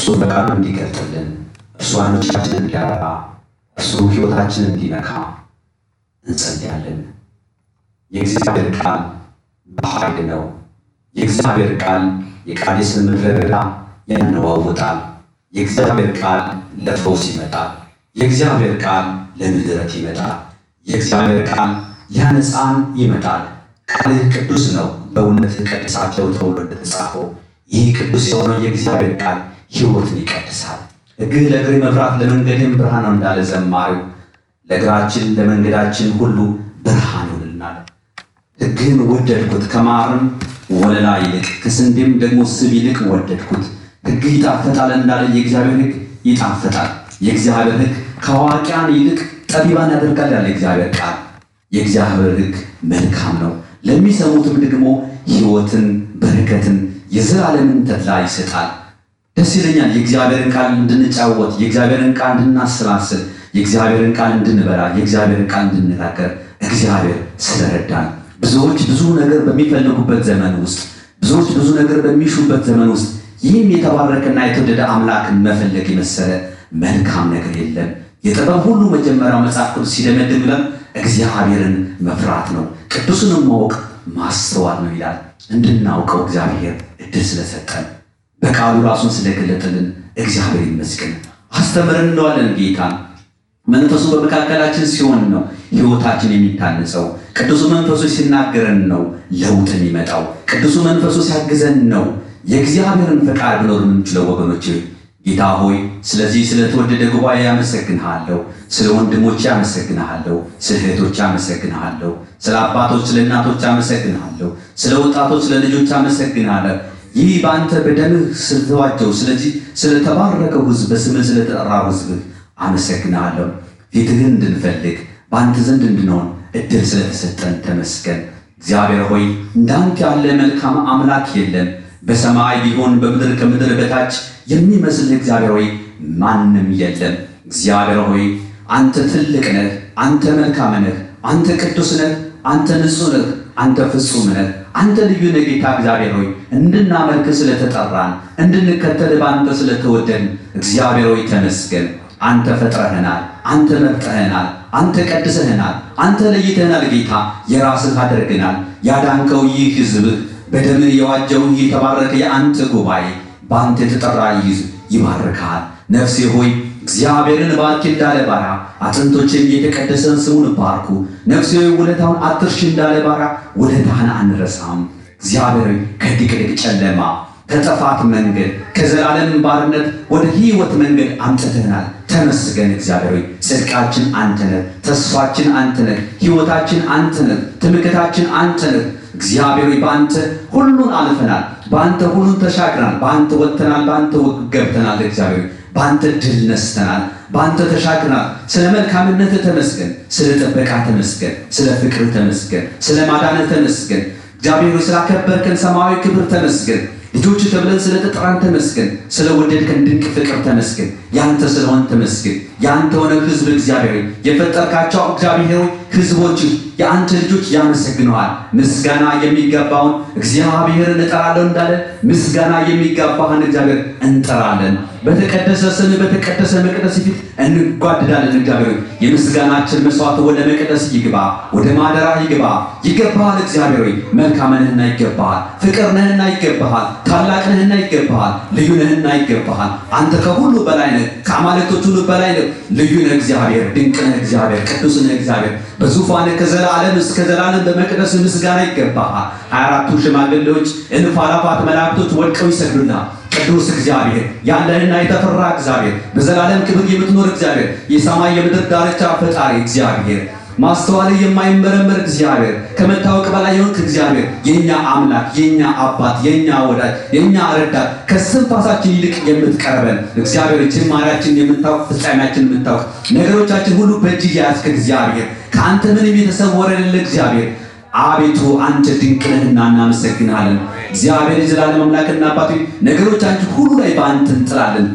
በቃሉ እንዲገልጥልን እርሱ ዓይኖቻችንን እንዲያበራ እርሱ ሕይወታችንን እንዲነካ እንጸልያለን። የእግዚአብሔር ቃል በኃይል ነው። የእግዚአብሔር ቃል የቃዴስን ምድረ በዳ ያነዋውጣል። የእግዚአብሔር ቃል ለፈውስ ይመጣል። የእግዚአብሔር ቃል ለምሕረት ይመጣል። የእግዚአብሔር ቃል ሊያነጻን ይመጣል። ቃልህ ቅዱስ ነው፣ በእውነት ቀድሳቸው ተብሎ እንደተጻፈው ይህ ቅዱስ የሆነው የእግዚአብሔር ቃል ሕይወትን ይቀድሳል። ሕግህ ለእግሬ መብራት ለመንገድም ብርሃን ነው እንዳለ ዘማሪው ለእግራችን ለመንገዳችን ሁሉ ብርሃን ይሆንልናል። ሕግህን ወደድኩት ከማርም ወለላ ይልቅ ከስንዴም ደግሞ ስብ ይልቅ ወደድኩት። ሕግህ ይጣፍጣል እንዳለ የእግዚአብሔር ሕግ ይጣፍጣል። የእግዚአብሔር ሕግ ከአዋቂያን ይልቅ ጠቢባን ያደርጋል ያለ የእግዚአብሔር ቃል። የእግዚአብሔር ሕግ መልካም ነው፣ ለሚሰሙትም ደግሞ ሕይወትን፣ በረከትን፣ የዘላለምን ተድላ ይሰጣል። ደስ ይለኛል የእግዚአብሔርን ቃል እንድንጫወት፣ የእግዚአብሔርን ቃል እንድናሰላስል፣ የእግዚአብሔርን ቃል እንድንበላ፣ የእግዚአብሔርን ቃል እንድንናገር እግዚአብሔር ስለረዳን ብዙዎች ብዙ ነገር በሚፈልጉበት ዘመን ውስጥ ብዙዎች ብዙ ነገር በሚሹበት ዘመን ውስጥ ይህም የተባረከና የተወደደ አምላክን መፈለግ የመሰለ መልካም ነገር የለም። የጥበብ ሁሉ መጀመሪያው መጽሐፍ ቅዱስ ሲደመድም ብለን እግዚአብሔርን መፍራት ነው፣ ቅዱስንም ማወቅ ማስተዋል ነው ይላል። እንድናውቀው እግዚአብሔር እድል ስለሰጠን በቃሉ ራሱን ስለገለጠልን እግዚአብሔር ይመስገን። አስተምረን እንለዋለን ጌታን መንፈሱ በመካከላችን ሲሆን ነው ሕይወታችን የሚታነጸው። ቅዱሱ መንፈሱ ሲናገረን ነው ለውጥ የሚመጣው። ቅዱሱ መንፈሱ ሲያግዘን ነው የእግዚአብሔርን ፈቃድ ብኖር የምንችለው። ወገኖች ጌታ ሆይ ስለዚህ ስለተወደደ ጉባኤ ያመሰግንሃለሁ። ስለ ወንድሞች ያመሰግንሃለሁ። ስለ እህቶች ያመሰግንሃለሁ። ስለ አባቶች፣ ስለ እናቶች ያመሰግንሃለሁ። ስለ ወጣቶች፣ ስለ ልጆች ያመሰግንሃለሁ። ይህ በአንተ በደምህ ስለተዋጀው ስለዚህ ስለተባረከው ሕዝብ በስምህ ስለተጠራው ሕዝብህ አመሰግናለሁ። ፊትህን እንድንፈልግ በአንተ ዘንድ እንድንሆን እድል ስለተሰጠን ተመስገን። እግዚአብሔር ሆይ እንዳንተ ያለ መልካም አምላክ የለም። በሰማይ ቢሆን በምድር ከምድር በታች የሚመስል እግዚአብሔር ሆይ ማንም የለም። እግዚአብሔር ሆይ አንተ ትልቅ ነህ፣ አንተ መልካም ነህ፣ አንተ ቅዱስ ነህ፣ አንተ ንጹሕ ነህ፣ አንተ ፍጹም ነህ፣ አንተ ልዩ ነህ። ጌታ እግዚአብሔር ሆይ እንድናመልክ ስለተጠራን እንድንከተል በአንተ ስለተወደን እግዚአብሔር ሆይ ተመስገን። አንተ ፈጥረህናል፣ አንተ መርጠህናል፣ አንተ ቀድሰህናል፣ አንተ ለይተህናል። ጌታ የራስህ አድርገናል። ያዳንከው ይህ ሕዝብህ በደምህ የዋጀው ይህ የተባረከ የአንተ ጉባኤ በአንተ የተጠራ ይህ ይባርካል። ነፍሴ ሆይ እግዚአብሔርን ባርኪ እንዳለ ባሪያ አጥንቶችም የተቀደሰን ስሙን ባርኩ። ነፍሴ ሆይ ውለታውን አትርሺ እንዳለ ባሪያ ውለታህን አንረሳም። እግዚአብሔር ከድቅድቅ ጨለማ ከጥፋት መንገድ ከዘላለም ባርነት ወደ ሕይወት መንገድ አምጥተናል። ተመስገን እግዚአብሔር ሆይ ጽድቃችን አንተ ነህ፣ ተስፋችን አንተ ነህ፣ ሕይወታችን አንተ ነህ፣ ትምክታችን አንተ ነህ። እግዚአብሔር ሆይ በአንተ ሁሉን አልፈናል፣ በአንተ ሁሉን ተሻግረናል፣ በአንተ ወጥተናል፣ በአንተ ገብተናል። እግዚአብሔር ሆይ በአንተ ድል ነስተናል፣ በአንተ ተሻግረናል። ስለ መልካምነት ተመስገን፣ ስለ ጥበቃ ተመስገን፣ ስለ ፍቅር ተመስገን፣ ስለ ማዳን ተመስገን። እግዚአብሔር ሆይ ስላከበርከን ሰማያዊ ክብር ተመስገን። ልጆች ተብለን ስለተጠራን ተመስገን። ስለ ወደድከን ድንቅ ፍቅር ተመስገን። ያንተ ስለሆን ተመስገን። ያንተ ሆነ ሕዝብ እግዚአብሔር የፈጠርካቸው እግዚአብሔር ሕዝቦች የአንተ ልጆች ያመሰግነዋል። ምስጋና የሚገባውን እግዚአብሔርን እጠራለሁ እንዳለ ምስጋና የሚገባህን እግዚአብሔር እንጠራለን። በተቀደሰ ስም በተቀደሰ መቅደስ ፊት እንጓድዳለን። እግዚአብሔር የምስጋናችን መስዋዕት ወደ መቅደስ ይግባ፣ ወደ ማደራ ይግባ። ይገባሃል እግዚአብሔር ሆይ መልካም ነህና ይገባሃል። ፍቅር ነህና ይገባሃል። ታላቅ ነህና ይገባሃል። ልዩ ነህና ይገባሃል። አንተ ከሁሉ በላይ ነህ፣ ከአማልክቶች ሁሉ በላይ ነህ። ልዩ ነህ እግዚአብሔር፣ ድንቅ ነህ እግዚአብሔር፣ ቅዱስ ነህ እግዚአብሔር። በዙፋን ከዘላለም እስከ ዘላለም በመቅደስ ምስጋና ይገባሃል። ሀያ አራቱ ሽማግሌዎች እልፍ አእላፋት መላእክቶች ወድቀው ይሰግዱልሃል። ቅዱስ እግዚአብሔር ያለህና የተፈራ እግዚአብሔር በዘላለም ክብር የምትኖር እግዚአብሔር የሰማይ የምድር ዳርቻ ፈጣሪ እግዚአብሔር ማስተዋል የማይመረመር እግዚአብሔር ከመታወቅ በላይ የሆንክ እግዚአብሔር የኛ አምላክ የኛ አባት የኛ ወዳጅ የኛ ረዳት ከስንፋሳችን ይልቅ የምትቀርበን እግዚአብሔር ጅማሬያችን የምታውቅ ፍጻሜያችን የምታውቅ ነገሮቻችን ሁሉ በእጅ የያዝክ እግዚአብሔር ከአንተ ምንም የተሰወረ የሌለ እግዚአብሔር አቤቱ አንተ ድንቅ ነህና እናመሰግናለን። እግዚአብሔር የዘላለም አምላክና አባቱ ነገሮቻችን ሁሉ ላይ በአንተ እንጥላለን።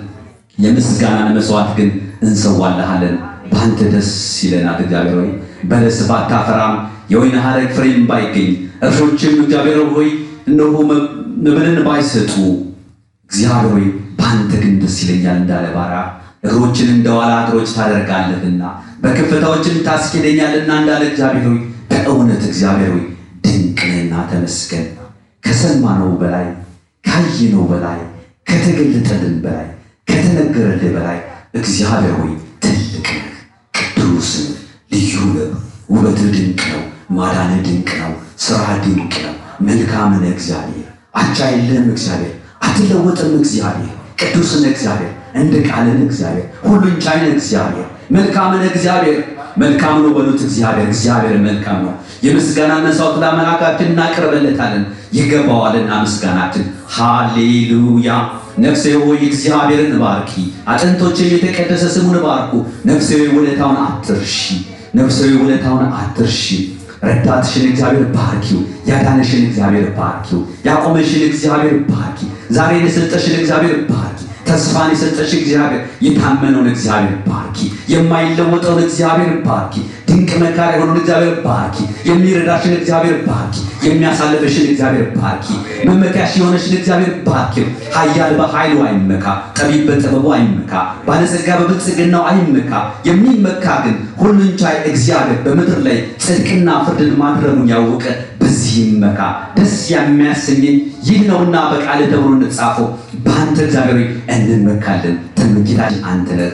የምስጋናን መስዋዕት ግን እንሰዋልሃለን። በአንተ ደስ ይለናል። እግዚአብሔር ሆይ በለስ ባታፈራም የወይን ሐረግ ፍሬም ባይገኝ እርሾችም እግዚአብሔር ሆይ እነሆ መብልን ባይሰጡ እግዚአብሔር ሆይ በአንተ ግን ደስ ይለኛል እንዳለ ባሪያ እግሮችን እንደ ዋላ እግሮች ታደርጋለህና በከፍታዎችም ታስኬደኛልና እንዳለ እግዚአብሔር ሆይ በእውነት እግዚአብሔር ሆይ ድንቅ ነህና ተመስገን። ከሰማነው በላይ ካየነው በላይ ከተገለጠልን በላይ ከተነገረልህ በላይ እግዚአብሔር ሆይ ትልቅ ነህ፣ ቅዱስ ነህ፣ ልዩ ነህ። ውበትህ ድንቅ ነው። ማዳንህ ድንቅ ነው። ስራ ድንቅ ነው። መልካም ነህ እግዚአብሔር። አቻ የለህም እግዚአብሔር። አትለወጥም እግዚአብሔር። ቅዱስ ነህ እግዚአብሔር። እንደ ቃልህ ነህ እግዚአብሔር። ሁሉን ቻይ ነህ እግዚአብሔር። መልካም ነህ እግዚአብሔር። መልካም ነው በሉት እግዚአብሔር። እግዚአብሔር መልካም ነው። የምስጋና መስዋዕት ለአምላካችን እናቀርበለታለን፣ ይገባዋልና ምስጋናችን። ሃሌሉያ። ነፍሴ ሆይ እግዚአብሔርን ባርኪ፣ አጥንቶችም የተቀደሰ ስሙን ባርኩ። ነፍሴ ሆይ ውለታውን አትርሺ፣ ነፍሴ ሆይ ውለታውን አትርሺ። ረዳትሽን እግዚአብሔር ባርኪው፣ ያዳነሽን እግዚአብሔር ባርኪው፣ ያቆመሽን እግዚአብሔር ባርኪ፣ ዛሬን የሰጠሽን እግዚአብሔር ባርኪ፣ ተስፋን የሰጠሽ እግዚአብሔር የታመነውን እግዚአብሔር ባርኪ፣ የማይለወጠውን እግዚአብሔር ባርኪ፣ ድንቅ መካሪ የሆነውን እግዚአብሔር ባርኪ፣ የሚረዳሽን እግዚአብሔር ባርኪ፣ የሚያሳልፈሽን እግዚአብሔር ባርኪ፣ መመኪያሽ የሆነሽን እግዚአብሔር ባርኪ። ኃያል በኃይሉ አይመካ፣ ጠቢብ በጥበቡ አይመካ፣ ባለጸጋ በብልጽግናው አይመካ። የሚመካ ግን ሁሉን ቻይ እግዚአብሔር በምድር ላይ ጽድቅና ፍርድን ማድረጉን ያወቀ በዚህ ይመካ። ደስ የሚያሰኘኝ ይህ ነውና በቃል ተብሎ እንደተጻፈው በአንተ እግዚአብሔር ሆይ እንመካለን። ትምክህታችን አንተ ነህ።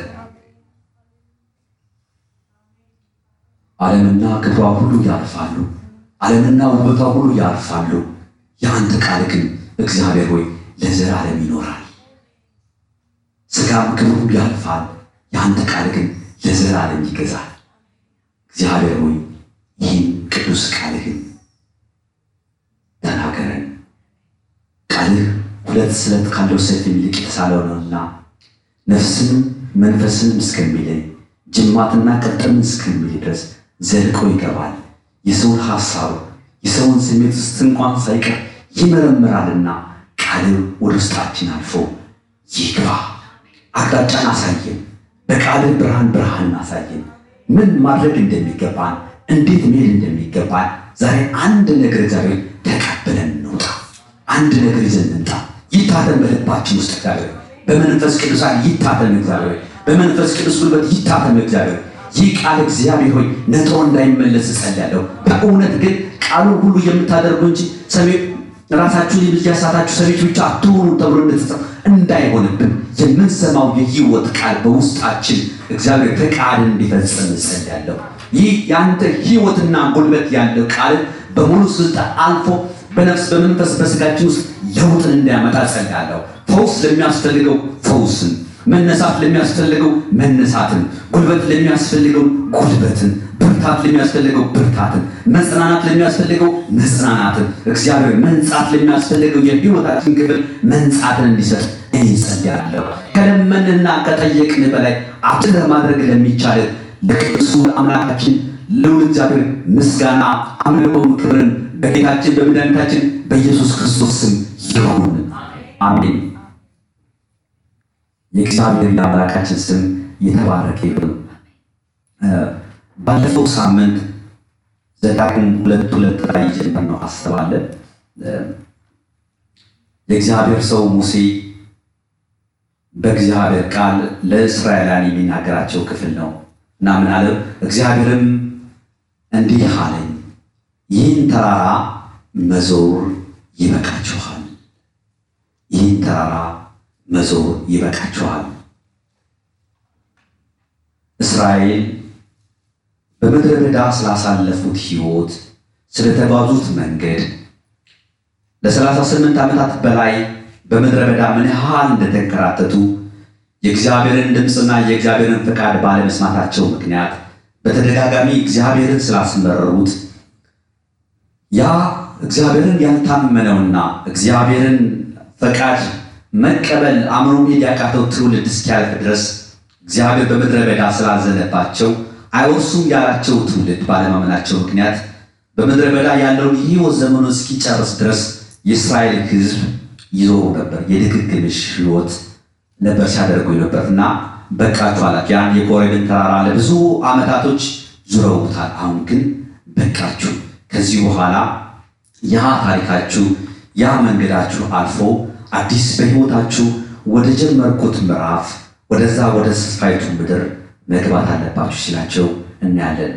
ዓለምና ክብሯ ሁሉ ያልፋሉ፣ ዓለምና ውበቷ ሁሉ ያልፋሉ። የአንተ ቃል ግን እግዚአብሔር ሆይ ለዘላለም ይኖራል። ሥጋም ክብሩ ያልፋል፣ የአንተ ቃል ግን ለዘላለም ይገዛል። እግዚአብሔር ሆይ ይህን ቅዱስ ቃልህን ተናገረን። ቃልህ ሁለት ስለት ካለው ሰይፍ ይልቅ የተሳለው ነውና ነፍስንም መንፈስንም እስከሚለይ ጅማትና ቅጥምን እስከሚል ድረስ ዘልቆ ይገባል። የሰውን ሐሳብ የሰውን ስሜት ውስጥ እንኳን ሳይቀር ይመረምራልና ቃልህ ወደ ውስጣችን አልፎ ይግባ። አቅጣጫን አሳየን። በቃልህ ብርሃን ብርሃን አሳየን። ምን ማድረግ እንደሚገባን እንዴት መሄድ እንደሚገባን ዛሬ አንድ ነገር እግዚአብሔር ተቀብለን እንውጣ። አንድ ነገር ይዘን እንምጣ። ይታተም በልባችን ውስጥ እግዚአብሔር በመንፈስ ቅዱሳን ይታተም እግዚአብሔር በመንፈስ ቅዱስ ጉልበት ይታተም እግዚአብሔር ይህ ቃል እግዚአብሔር ሆይ ነጥሮ እንዳይመለስ እጸልያለሁ። በእውነት ግን ቃሉን ሁሉ የምታደርጉ እንጂ ሰሚ ራሳችሁን ያሳታችሁ ሰሚዎች ብቻ አትሆኑ ተብሎ እንደተጻፈ እንዳይሆንብን የምንሰማው የሕይወት ቃል በውስጣችን እግዚአብሔር ፈቃድ እንዲፈጽም እጸልያለሁ። ይህ የአንተ ሕይወትና ጉልበት ያለው ቃል በሙሉ ስልጣን አልፎ በነፍስ በመንፈስ በስጋችን ውስጥ ለውጥን እንዲያመጣ እጸልያለሁ። ፈውስ ለሚያስፈልገው ፈውስን መነሳት ለሚያስፈልገው መነሳትን፣ ጉልበት ለሚያስፈልገው ጉልበትን፣ ብርታት ለሚያስፈልገው ብርታትን፣ መጽናናት ለሚያስፈልገው መጽናናትን፣ እግዚአብሔር መንጻት ለሚያስፈልገው የሕይወታችን ክፍል መንጻትን እንዲሰጥ እኔ ጸልያለሁ። ከለመንና ከጠየቅን በላይ አጭር ማድረግ ለሚቻል ለቅዱሱ አምላካችን ልዑል እግዚአብሔር ምስጋና፣ አምልኮን፣ ክብርን በጌታችን በመድኃኒታችን በኢየሱስ ክርስቶስ ስም ይሁን፣ አሜን። የእግዚአብሔር የአምላካችን ስም የተባረከ ይሁን። ባለፈው ሳምንት ዘዳግም ሁለት ሁለት ላይ የጀመርነው አስባለን። የእግዚአብሔር ሰው ሙሴ በእግዚአብሔር ቃል ለእስራኤላውያን የሚናገራቸው ክፍል ነው እና ምን አለ? እግዚአብሔርም እንዲህ አለኝ፣ ይህን ተራራ መዞር ይበቃችኋል፣ ይህን ተራራ መዞር ይበቃችኋል። እስራኤል በምድረ በዳ ስላሳለፉት ሕይወት ስለተጓዙት መንገድ ለሰላሳ ስምንት ዓመታት በላይ በምድረ በዳ ምን ያህል እንደተንከራተቱ የእግዚአብሔርን ድምፅና የእግዚአብሔርን ፈቃድ ባለመስማታቸው ምክንያት በተደጋጋሚ እግዚአብሔርን ስላስመረሩት ያ እግዚአብሔርን ያልታመነውና እግዚአብሔርን ፈቃድ መቀበል አእምሮ መሄድ ያቃተው ትውልድ እስኪያልፍ ድረስ እግዚአብሔር በምድረ በዳ ስላዘነባቸው አይወርሱም ያላቸው ትውልድ ባለማመናቸው ምክንያት በምድረ በዳ ያለውን የሕይወት ዘመኑ እስኪጨርስ ድረስ የእስራኤል ሕዝብ ይዞሩ ነበር። የድግግምሽ ሕይወት ነበር ሲያደርጉ ነበር እና በቃችሁ አላቸው። ያን የኮሬብን ተራራ ለብዙ ዓመታቶች ዙረውታል። አሁን ግን በቃችሁ። ከዚህ በኋላ ያ ታሪካችሁ ያ መንገዳችሁ አልፎ አዲስ በሕይወታችሁ ወደ ጀመርኩት ምዕራፍ ወደዛ ወደ ተስፋይቱ ምድር መግባት አለባችሁ ሲላቸው እናያለን።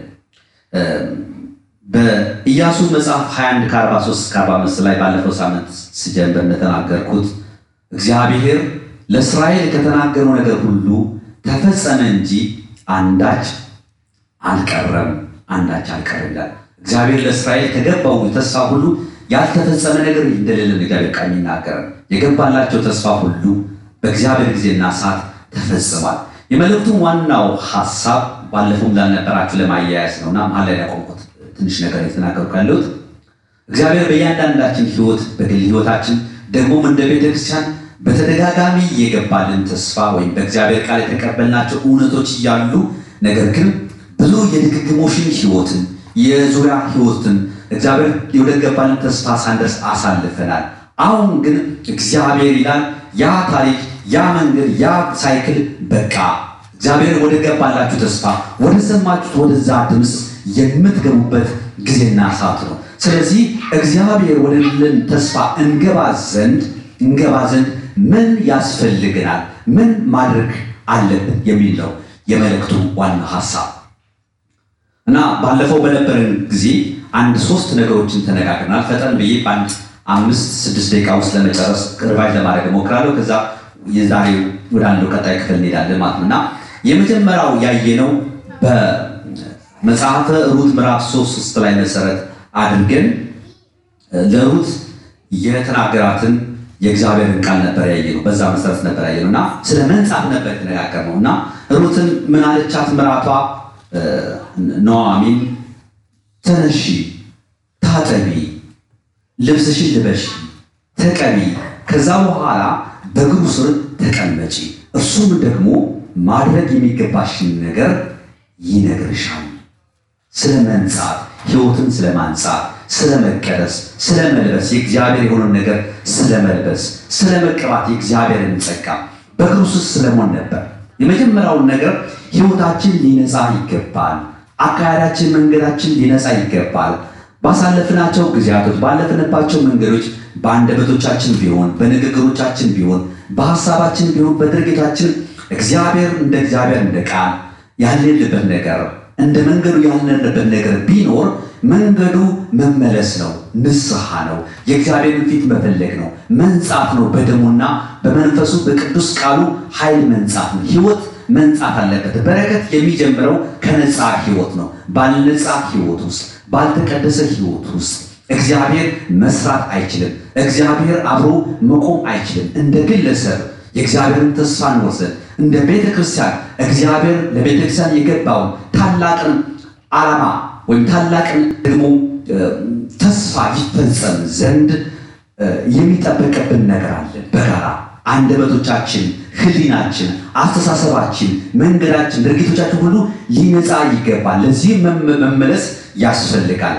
በኢያሱ መጽሐፍ 21 ከ43 እስከ 45 ላይ ባለፈው ሳምንት ስጀምር እንደተናገርኩት እግዚአብሔር ለእስራኤል ከተናገረው ነገር ሁሉ ተፈጸመ እንጂ አንዳች አልቀረም፣ አንዳች አልቀረም ይላል። እግዚአብሔር ለእስራኤል ከገባው ተስፋ ሁሉ ያልተፈጸመ ነገር እንደሌለ እግዚአብሔር ቃል ይናገራል። የገባላቸው ተስፋ ሁሉ በእግዚአብሔር ጊዜና ሰዓት ተፈጽሟል። የመልእክቱ ዋናው ሀሳብ ባለፈው እንዳልነበራችሁ ለማያያዝ ነውና መሀል ላይ ያቆምኩት ትንሽ ነገር የተናገርኩ ያለሁት እግዚአብሔር በእያንዳንዳችን ሕይወት በግል ሕይወታችን ደግሞም እንደ ቤተክርስቲያን በተደጋጋሚ የገባልን ተስፋ ወይም በእግዚአብሔር ቃል የተቀበልናቸው እውነቶች እያሉ ነገር ግን ብዙ የድግግሞሽን ሕይወትን የዙሪያ ሕይወትን እግዚአብሔር ወደ ገባልን ተስፋ ሳንደርስ አሳልፈናል። አሁን ግን እግዚአብሔር ይላል ያ ታሪክ ያ መንገድ ያ ሳይክል በቃ እግዚአብሔር ወደ ገባላችሁ ተስፋ ወደ ሰማችሁት ወደዛ ድምፅ የምትገቡበት ጊዜና ሰዓት ነው። ስለዚህ እግዚአብሔር ወደልን ተስፋ እንገባ ዘንድ እንገባ ዘንድ ምን ያስፈልገናል? ምን ማድረግ አለብን? የሚል ነው የመልእክቱ ዋና ሀሳብ እና ባለፈው በነበረን ጊዜ አንድ ሶስት ነገሮችን ተነጋግረናል። ፈጠን ብዬ በአንድ አምስት ስድስት ደቂቃ ውስጥ ለመጨረስ ሪቫይዝ ለማድረግ እሞክራለሁ። ከዛ የዛሬው ወደ አንዱ ቀጣይ ክፍል እንሄዳለን ማለት ነው እና የመጀመሪያው ያየነው በመጽሐፈ ሩት ምዕራፍ ሶስት ውስጥ ላይ መሰረት አድርገን ለሩት የተናገራትን የእግዚአብሔርን ቃል ነበር ያየነው። በዛ መሰረት ነበር ያየነው እና ስለ መንጻት ነበር የተነጋገርነው እና ሩትን ምን አለቻት? ምራቷ ኑኃሚን ተነሺ፣ ታጠቢ፣ ልብስሽን ልበሺ፣ ተቀቢ፣ ከዛ በኋላ በእግሩ ስር ተቀመጪ፣ እርሱም ደግሞ ማድረግ የሚገባሽን ነገር ይነግርሻል። ስለ መንጻት ሕይወትን ስለ ማንጻት፣ ስለ መቀደስ፣ ስለ መልበስ የእግዚአብሔር የሆነውን ነገር ስለ መልበስ፣ ስለ መቀባት የእግዚአብሔርን ጸጋ በእግሩ ስር ስለመሆን ነበር። የመጀመሪያውን ነገር ሕይወታችን ሊነጻ ይገባል። አካሄዳችን፣ መንገዳችን ሊነጻ ይገባል። ባሳለፍናቸው ጊዜያቶች ባለፍንባቸው መንገዶች በአንደበቶቻችን ቢሆን በንግግሮቻችን ቢሆን በሀሳባችን ቢሆን በድርጊታችን እግዚአብሔር እንደ እግዚአብሔር እንደ ቃል ያልንልበት ነገር እንደ መንገዱ ያልንልበት ነገር ቢኖር መንገዱ መመለስ ነው፣ ንስሐ ነው፣ የእግዚአብሔርን ፊት መፈለግ ነው፣ መንጻት ነው። በደሙና በመንፈሱ በቅዱስ ቃሉ ኃይል መንጻት ነው። ሕይወት መንጻት አለበት። በረከት የሚጀምረው ከነጻ ሕይወት ነው። ባልነጻ ሕይወት ውስጥ ባልተቀደሰ ሕይወት ውስጥ እግዚአብሔር መስራት አይችልም። እግዚአብሔር አብሮ መቆም አይችልም። እንደ ግለሰብ የእግዚአብሔርን ተስፋ እንወስድ እንደ ቤተ ክርስቲያን እግዚአብሔር ለቤተ ክርስቲያን የገባውን ታላቅን ዓላማ ወይም ታላቅን ደግሞ ተስፋ ይፈጸም ዘንድ የሚጠበቅብን ነገር አለን። በጋራ አንደበቶቻችን፣ ሕሊናችን፣ አስተሳሰባችን፣ መንገዳችን፣ ድርጊቶቻችን ሁሉ ሊነጻ ይገባል። ለዚህም መመለስ ያስፈልጋል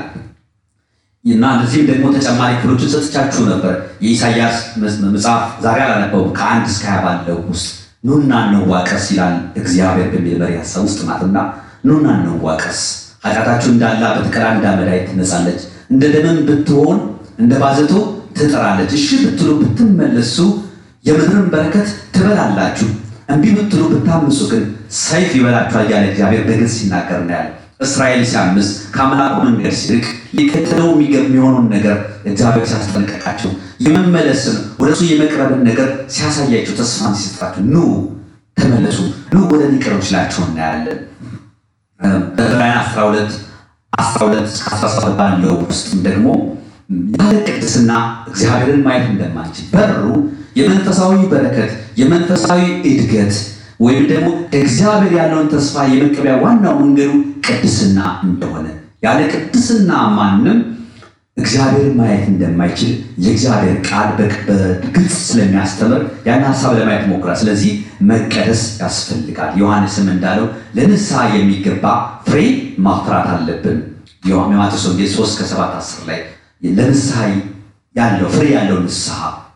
እና ለዚህም ደግሞ ተጨማሪ ክፍሎችን ሰጥቻችሁ ነበር። የኢሳያስ መጽሐፍ ዛሬ አላነበው ከአንድ እስከ ሀያ ባለው ውስጥ ኑና እንዋቀስ ይላል እግዚአብሔር በሚል መሪ ሀሳብ ውስጥ ናትና ኑና እንዋቀስ ኃጢአታችሁ እንዳላ በተቀራ እንዳመዳይ ትነጻለች፣ እንደ ደመም ብትሆን እንደ ባዘቶ ትጠራለች። እሺ ብትሉ ብትመለሱ የምድርን በረከት ትበላላችሁ፣ እምቢ ብትሉ ብታምፁ ግን ሰይፍ ይበላችኋል እያለ እግዚአብሔር በግልጽ ሲናገር እናያለን። እስራኤል ሲያምፅ ከአምላኩ መንገድ ሲርቅ ሊከተለው የሚሆነውን ነገር እግዚአብሔር ሲያስጠነቀቃቸው የመመለስን ወደ እሱ የመቅረብን ነገር ሲያሳያቸው ተስፋን ሲሰጣቸው ኑ ተመለሱ፣ ኑ ወደ እኔ ቅረቡ ሲላቸው እናያለን። በዕብራውያን 12 12 17 ባለው ውስጥም ደግሞ ያለ ቅድስና እግዚአብሔርን ማየት እንደማንችል በሩ የመንፈሳዊ በረከት የመንፈሳዊ እድገት ወይም ደግሞ እግዚአብሔር ያለውን ተስፋ የመቀበያ ዋናው መንገዱ ቅድስና እንደሆነ ያለ ቅድስና ማንም እግዚአብሔርን ማየት እንደማይችል የእግዚአብሔር ቃል በግልጽ ስለሚያስተምር ያን ሀሳብ ለማየት ሞክራል። ስለዚህ መቀደስ ያስፈልጋል። ዮሐንስም እንዳለው ለንስሐ የሚገባ ፍሬ ማፍራት አለብን። የማቴዎስ ወንጌል 3 ከ7 10 ላይ ለንስሐ ያለው ፍሬ ያለው ንስሐ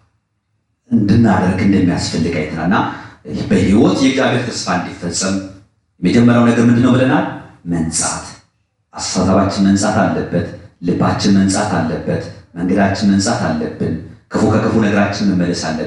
እንድናደርግ እንደሚያስፈልግ አይተናልና በሕይወት የእግዚአብሔር ተስፋ እንዲፈጸም የመጀመሪያው ነገር ምንድን ነው ብለናል? መንጻት። አስተሳሰባችን መንጻት አለበት። ልባችን መንጻት አለበት። መንገዳችን መንጻት አለብን። ክፉ ከክፉ ነገራችን መመለስ አለብን።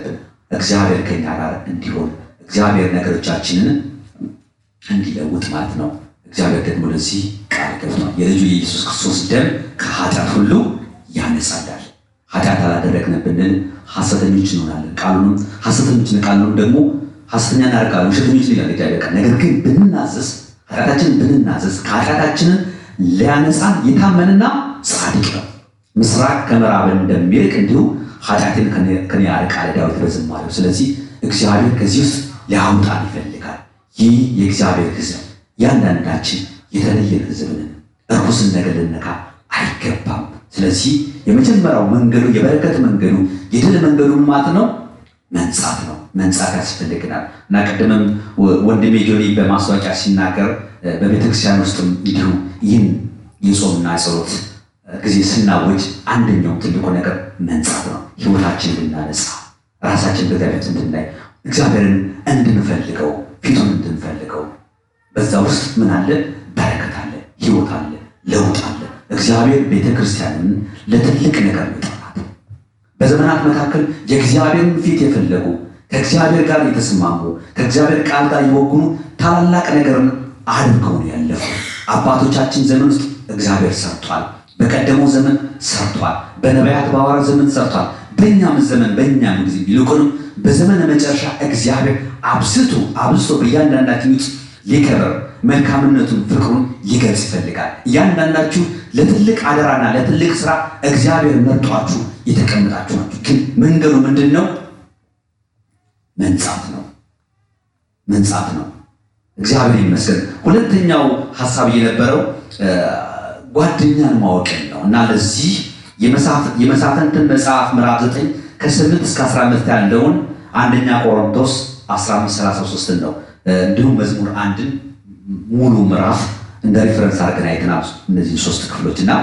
እግዚአብሔር ከኛ ጋር እንዲሆን እግዚአብሔር ነገሮቻችንን እንዲለውጥ ማለት ነው። እግዚአብሔር ደግሞ ለዚህ ቃል ገብቷል። የልጁ የኢየሱስ ክርስቶስ ደም ከኃጢአት ሁሉ ያነጻላል። ኃጢአት አላደረግንም ብንል ሐሰተኞች እንሆናለን። ቃሉንም ሐሰተኞች ቃሉንም ደግሞ ሐሰተኛ እናደርጋለን፣ ውሸተኞች ይላል እግዚአብሔር ቃል። ነገር ግን ብንናዘዝ ኃጢአታችንን ብንናዘዝ ከኃጢአታችንን ሊያነጻን የታመንና ጻድቅ ነው። ምስራቅ ከምዕራብ እንደሚርቅ እንዲሁ ኃጢአትን ከኔ ያርቃል ዳዊት በዝማሬው። ስለዚህ እግዚአብሔር ከዚህ ውስጥ ሊያውጣን ይፈልጋል። ይህ የእግዚአብሔር ሕዝብ ያንዳንዳችን የተለየን ሕዝብ ነን። እርኩስን ነገር ልነካ አይገባም። ስለዚህ የመጀመሪያው መንገዱ የበረከት መንገዱ የድል መንገዱ ማለት ነው መንጻት ነው። መንጻት ያስፈልግናል እና ቅድምም ወንድሜ ጆኒ በማስታወቂያ ሲናገር በቤተክርስቲያን ውስጥም እንዲሁ ይህን የጾምና የጸሎት ጊዜ ስናወጅ አንደኛው ትልቁ ነገር መንጻት ነው። ህይወታችን እንድናነጻ ራሳችን በእግዚአብሔር እንድናይ እግዚአብሔርን እንድንፈልገው ፊቱን እንድንፈልገው በዛ ውስጥ ምን አለ? በረከት አለ፣ ህይወት አለ፣ ለውጥ አለ። እግዚአብሔር ቤተ ክርስቲያንን ለትልቅ ነገር ይጠራት። በዘመናት መካከል የእግዚአብሔርን ፊት የፈለጉ ከእግዚአብሔር ጋር የተስማሙ ከእግዚአብሔር ቃል ጋር የወጉኑ ታላላቅ ነገርን አድርገው ነው ያለፉ። አባቶቻችን ዘመን ውስጥ እግዚአብሔር ሰርቷል። በቀደመው ዘመን ሰርቷል። በነቢያት በሐዋርያት ዘመን ሰርቷል። በእኛም ዘመን በእኛም ጊዜ ይልቁንም በዘመነ መጨረሻ እግዚአብሔር አብዝቶ አብዝቶ በእያንዳንዳችን ውስጥ ሊከበር መልካምነቱን ፍቅሩን ሊገልጽ ይፈልጋል። እያንዳንዳችሁ ለትልቅ አደራና ለትልቅ ስራ እግዚአብሔር መርጧችሁ የተቀመጣችሁ ናችሁ። ግን መንገዱ ምንድን ነው? መንጻት ነው። መንጻት ነው። እግዚአብሔር ይመስገን። ሁለተኛው ሀሳብ የነበረው ጓደኛን ማወቅን ነው እና ለዚህ የመሳፍንትን መጽሐፍ ምዕራፍ 9 ከ8 እስከ 15 ያለውን አንደኛ ቆሮንቶስ 1533 ነው እንዲሁም መዝሙር አንድን ሙሉ ምዕራፍ እንደ ሪፈረንስ አድርገን አይተናል። እነዚህ ሶስት ክፍሎች እና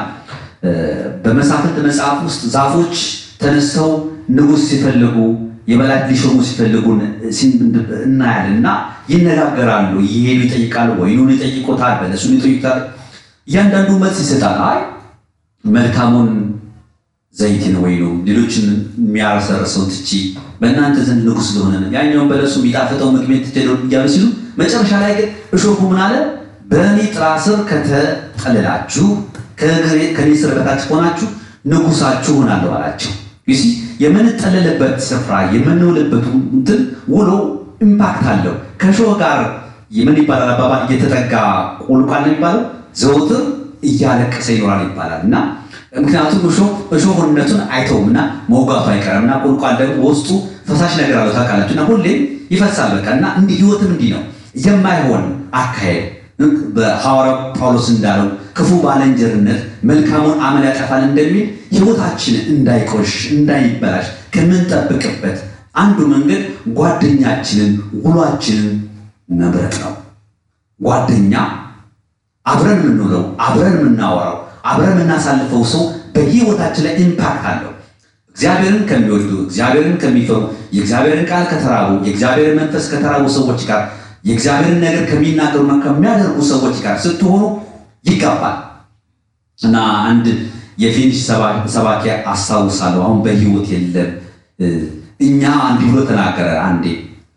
በመሳፍንት መጽሐፍ ውስጥ ዛፎች ተነስተው ንጉሥ ሲፈልጉ የመላእክት ሊሾሙ ሲፈልጉ እናያለን እና ይነጋገራሉ። ይሄዱ ይጠይቃሉ፣ ወይኑን ይጠይቆታል፣ በለሱን ይጠይቁታል። እያንዳንዱ መልስ ይሰጣል። አይ መልካሙን ዘይትን ወይኑ ሌሎችን የሚያረሰርሰውን ትቺ በእናንተ ዘንድ ንጉሥ ስለሆነ ነው፣ ያኛውን በለሱ የሚጣፍጠው ምግቤን ትትሄደ እያሉ ሲሉ መጨረሻ ላይ ግን እሾኩ ምን አለ? በእኔ ጥላ ስር ከተጠለላችሁ ከእኔ ስር በታች ከሆናችሁ ንጉሳችሁ ሆናለሁ አላቸው። ዩሲ የምንጠለልበት ስፍራ የምንውልበት እንትን ውሎ ኢምፓክት አለው። ከእሾህ ጋር ምን ይባላል አባባል እየተጠጋ ቁልቋል ነው የሚባለው ዘውትር እያለቀሰ ይኖራል ይባላል እና ምክንያቱም እሾህነቱን አይተውም እና መውጋቱ አይቀርም እና ቁልቋል ደግሞ በውስጡ ፈሳሽ ነገር አለው ታውቃላችሁ እና ሁሌም ይፈሳል በቃ እና እንዲህ ህይወትም እንዲህ ነው የማይሆን አካሄድ በሐዋርያው ጳውሎስ እንዳለው ክፉ ባልንጀርነት መልካሙን አመል ያጠፋል እንደሚል ህይወታችን እንዳይቆሽሽ እንዳይበላሽ ከምንጠብቅበት አንዱ መንገድ ጓደኛችንን ውሏችንን መምረጥ ነው ጓደኛ አብረን የምንውለው አብረን የምናወራው አብረን የምናሳልፈው ሰው በህይወታችን ላይ ኢምፓክት አለው። እግዚአብሔርን ከሚወዱ እግዚአብሔርን ከሚፈሩ የእግዚአብሔርን ቃል ከተራቡ የእግዚአብሔርን መንፈስ ከተራቡ ሰዎች ጋር የእግዚአብሔርን ነገር ከሚናገሩና ከሚያደርጉ ሰዎች ጋር ስትሆኑ ይጋባል እና አንድ የፊኒሽ ሰባኪ አስታውሳለሁ። አሁን በህይወት የለም። እኛ እንዲህ ብሎ ተናገረ አንዴ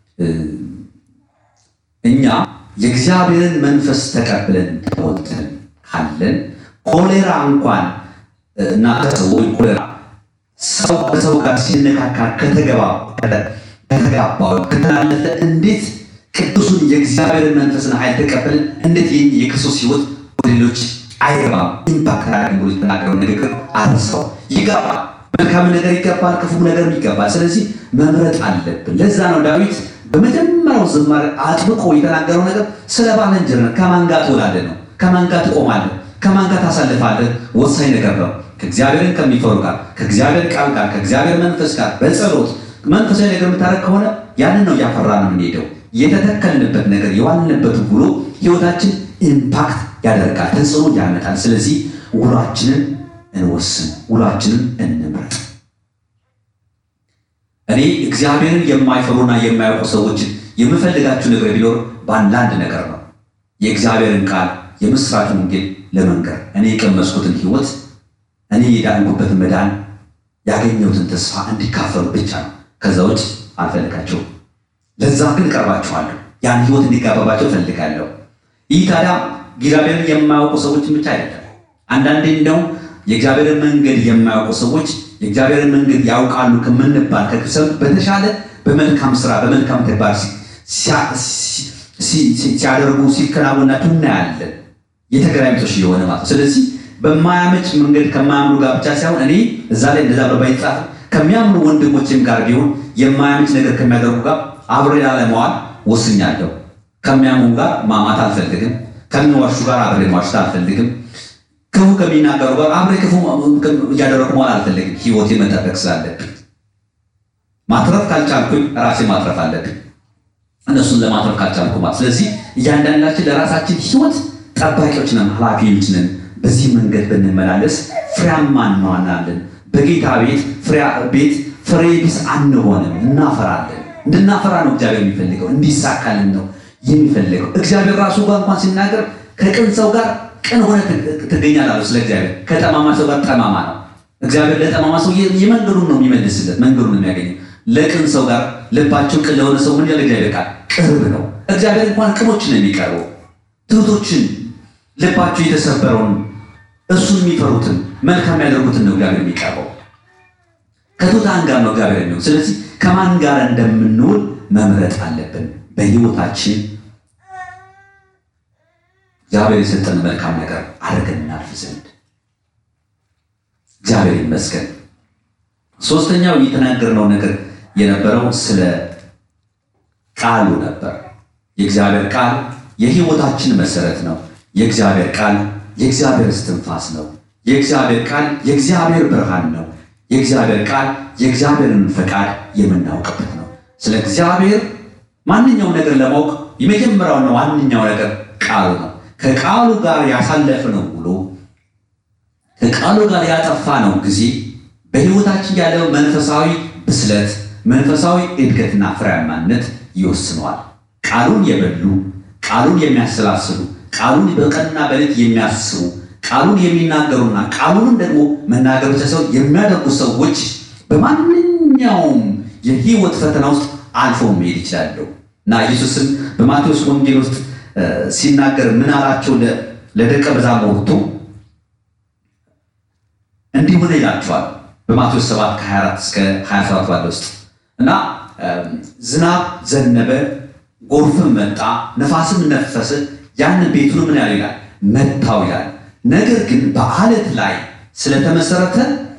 እኛ የእግዚአብሔርን መንፈስ ተቀብለን ተወጥተን ካለን ኮሌራ እንኳን እና ሰው ኮሌራ ሰው ከሰው ጋር ሲነካካ ከተገባ ከተጋባው ከተላለፈ እንዴት ቅዱሱን የእግዚአብሔርን መንፈስን ኃይል ተቀበልን እንዴት ይህ የክርስቶስ ህይወት ወደ ሌሎች አይገባም? ኢምፓክት አድርጎ የተናገረው ንግግር አረሰው ይገባል። መልካም ነገር ይገባል፣ ክፉ ነገርም ይገባል። ስለዚህ መምረጥ አለብን። ለዛ ነው ዳዊት በመጀመሪያው ዝማሬ አጥብቆ የተናገረው ነገር ስለ ባልንጀርነት ከማን ጋር ትውላለህ ነው። ከማን ጋር ትቆማለህ፣ ከማን ጋር ታሳልፋለህ ወሳኝ ነገር ነው። ከእግዚአብሔርን ከሚፈሩ ጋር፣ ከእግዚአብሔር ቃል ጋር፣ ከእግዚአብሔር መንፈስ ጋር በጸሎት መንፈሳዊ ነገር የምታደርግ ከሆነ ያንን ነው እያፈራ ነው የምንሄደው። የተተከልንበት ነገር የዋልንበት ውሎ ህይወታችን ኢምፓክት ያደርጋል፣ ተጽዕኖ ያመጣል። ስለዚህ ውሏችንን እንወስን፣ ውሏችንን እንምረጥ። እኔ እግዚአብሔርን የማይፈሩና የማያውቁ ሰዎችን የምፈልጋችሁ ነገር ቢኖር በአንዳንድ ነገር ነው። የእግዚአብሔርን ቃል የምስራች ወንጌል ለመንገር እኔ የቀመስኩትን ህይወት እኔ የዳንኩበትን መዳን ያገኘሁትን ተስፋ እንዲካፈሉ ብቻ ነው። ከዛ ውጭ አልፈልጋቸውም። ለዛ ግን እቀርባቸዋለሁ። ያን ህይወት እንዲጋባባቸው እፈልጋለሁ። ይህ ታዲያ እግዚአብሔርን የማያውቁ ሰዎችን ብቻ አይደለም። አንዳንዴ እንደው የእግዚአብሔርን መንገድ የማያውቁ ሰዎች የእግዚአብሔርን መንገድ ያውቃሉ ከምንባል ከክሰብ በተሻለ በመልካም ስራ በመልካም ተግባር ሲያደርጉ ሲከናወናቸው እናያለን። የተገራሚቶች የሆነ ማለት ነው። ስለዚህ በማያመች መንገድ ከማያምኑ ጋር ብቻ ሳይሆን እኔ እዛ ላይ እንደዛ በባይጻፍ ከሚያምኑ ወንድሞችም ጋር ቢሆን የማያመች ነገር ከሚያደርጉ ጋር አብሬ ላለመዋል ወስኛለሁ። ከሚያምኑ ጋር ማማት አልፈልግም። ከሚዋሹ ጋር አብሬ ማሽት አልፈልግም። ክፉ ከሚናገሩ ጋር አብሬ ክፉ እያደረጉ መዋል አልፈልግም። ህይወቴ መጠበቅ ስላለብኝ ማትረፍ ካልቻልኩኝ ራሴ ማትረፍ አለብኝ። እነሱን ለማትረፍ ካልቻልኩ ማለት ስለዚህ እያንዳንዳችን ለራሳችን ህይወት ጠባቂዎች ነን፣ ኃላፊዎች ነን። በዚህ መንገድ ብንመላለስ ፍሬያማ እንሆናለን። በጌታ ቤት ቤት ፍሬ ቢስ አንሆንም፣ እናፈራለን። እንድናፈራ ነው እግዚአብሔር የሚፈልገው፣ እንዲሳካልን ነው የሚፈልገው። እግዚአብሔር ራሱ ጋር እንኳን ሲናገር ከቅን ሰው ጋር ቅን ሆነ ትገኛላለህ። ስለ እግዚአብሔር ከጠማማ ሰው ጋር ጠማማ ነው። እግዚአብሔር ለጠማማ ሰው የመንገዱን ነው የሚመልስለት፣ መንገዱን ነው የሚያገኘው። ለቅን ሰው ጋር ልባቸው ቅን ለሆነ ሰው ምን ያለ እግዚአብሔር ቃል ቅርብ ነው። እግዚአብሔር እንኳን ቅኖችን ነው የሚቀርበው፣ ትሑቶችን ልባቸው የተሰበረውን እሱን የሚፈሩትን መልካም ያደርጉትን ነው እግዚአብሔር የሚቀርበው። ከትሑታን ጋር ነው እግዚአብሔር የሚሆን። ስለዚህ ከማን ጋር እንደምንውል መምረጥ አለብን በህይወታችን እግዚአብሔር የሰጠን መልካም ነገር አድርገን እናልፍ ዘንድ እግዚአብሔር ይመስገን። ሶስተኛው የተናገርነው ነገር የነበረው ስለ ቃሉ ነበር። የእግዚአብሔር ቃል የህይወታችን መሰረት ነው። የእግዚአብሔር ቃል የእግዚአብሔር እስትንፋስ ነው። የእግዚአብሔር ቃል የእግዚአብሔር ብርሃን ነው። የእግዚአብሔር ቃል የእግዚአብሔርን ፈቃድ የምናውቅበት ነው። ስለ እግዚአብሔር ማንኛው ነገር ለማወቅ የመጀመሪያውና ዋነኛው ነገር ቃሉ ነው። ከቃሉ ጋር ያሳለፍነው ውሎ ከቃሉ ጋር ያጠፋነው ጊዜ በህይወታችን ያለው መንፈሳዊ ብስለት፣ መንፈሳዊ እድገትና ፍሬያማነት ይወስነዋል። ቃሉን የበሉ ቃሉን የሚያሰላስሉ ቃሉን በቀንና በሌት የሚያስቡ ቃሉን የሚናገሩና ቃሉንም ደግሞ መናገር ብቻ ሳይሆን የሚያደርጉ ሰዎች በማንኛውም የህይወት ፈተና ውስጥ አልፈው መሄድ ይችላሉ እና ኢየሱስም በማቴዎስ ወንጌል ውስጥ ሲናገር ምን አላቸው? ለደቀ መዛሙርቱ እንዲህ ሆነ ይላቸዋል። በማቴዎስ 7 ከ24 እስከ 27 ባለ ውስጥ እና ዝናብ ዘነበ፣ ጎርፍም መጣ፣ ነፋስም ነፈሰ፣ ያን ቤቱን ምን ያለ ይላል መታው ይላል። ነገር ግን በአለት ላይ ስለተመሰረተ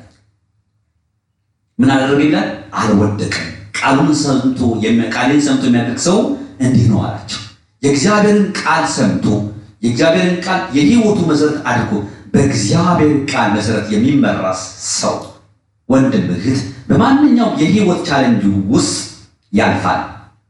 ምን አደረገ ይላል አልወደቀም። ቃሉን ሰምቶ ቃሌን ሰምቶ የሚያደርግ ሰው እንዲህ ነው አላቸው። የእግዚአብሔርን ቃል ሰምቶ የእግዚአብሔርን ቃል የህይወቱ መሰረት አድርጎ በእግዚአብሔር ቃል መሰረት የሚመራ ሰው ወንድም፣ እህት በማንኛውም የህይወት ቻለንጅ ውስጥ ያልፋል።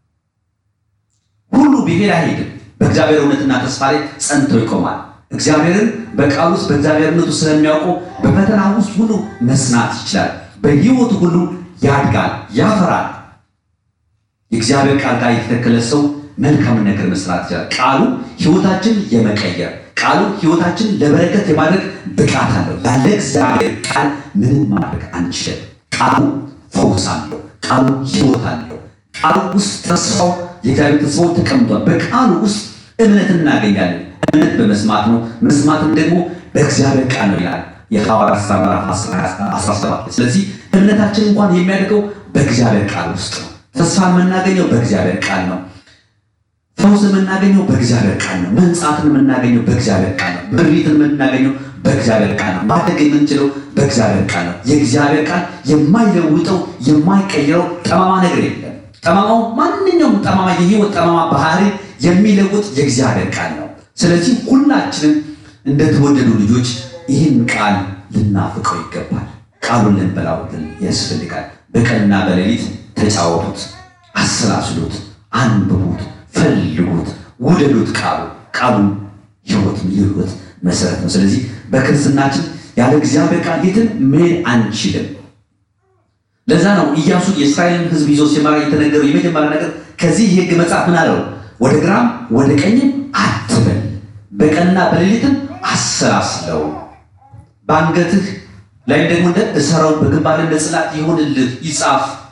ሁሉ ቢሄድ አይሄድም። በእግዚአብሔር እውነትና ተስፋ ላይ ጸንቶ ይቆማል። እግዚአብሔርን በቃል ውስጥ በእግዚአብሔርነቱ ስለሚያውቁ በፈተና ውስጥ ሁሉ መስናት ይችላል። በህይወቱ ሁሉ ያድጋል፣ ያፈራል። የእግዚአብሔር ቃል ጋር የተተከለ ሰው መልካምን ነገር መስራት ይችላል። ቃሉ ህይወታችን የመቀየር ቃሉ ህይወታችን ለበረከት የማድረግ ብቃት አለው። ያለ እግዚአብሔር ቃል ምንም ማድረግ አንችልም። ቃሉ ፈውስ አለው። ቃሉ ህይወት አለው። ቃሉ ውስጥ ተስፋው የእግዚአብሔር ተስፋው ተቀምጧል። በቃሉ ውስጥ እምነት እናገኛለን። እምነት በመስማት ነው፣ መስማትም ደግሞ በእግዚአብሔር ቃል ነው ይላል የሐዋርያት ሥራ ምዕራፍ 17። ስለዚህ እምነታችን እንኳን የሚያደርገው በእግዚአብሔር ቃል ውስጥ ነው። ተስፋ የምናገኘው በእግዚአብሔር ቃል ነው። ፈውስ የምናገኘው በእግዚአብሔር ቃል ነው። መንጻትን የምናገኘው በእግዚአብሔር ቃል ነው። ምሪትን የምናገኘው በእግዚአብሔር ቃል ነው። ማደግ የምንችለው በእግዚአብሔር ቃል ነው። የእግዚአብሔር ቃል የማይለውጠው የማይቀይረው ጠማማ ነገር የለም። ጠማማው ማንኛውም ጠማማ የህይወት ጠማማ ባህሪ የሚለውጥ የእግዚአብሔር ቃል ነው። ስለዚህ ሁላችንም እንደተወደዱ ልጆች ይህን ቃል ልናፍቀው ይገባል። ቃሉን ልንበላው ያስፈልጋል። በቀንና በሌሊት ተጫወቱት፣ አሰላስሉት፣ አንብቡት ፈልጉት፣ ውደዱት። ቃሉ ቃሉ ህይወት የህይወት መሰረት ነው። ስለዚህ በክርስትናችን ያለ እግዚአብሔር ቃል የትም መሄድ አንችልም። ለዛ ነው ኢያሱ የእስራኤልን ህዝብ ይዞ ሲመራ የተነገረው የመጀመሪያ ነገር ከዚህ የህግ መጽሐፍ ምን አለው? ወደ ግራም ወደ ቀኝም አትበል፣ በቀንና በሌሊትም አሰላስለው፣ በአንገትህ ላይ ደግሞ እንደ እሰረው፣ በግንባር እንደ ጽላት ይሁንልህ፣ ይጻፍ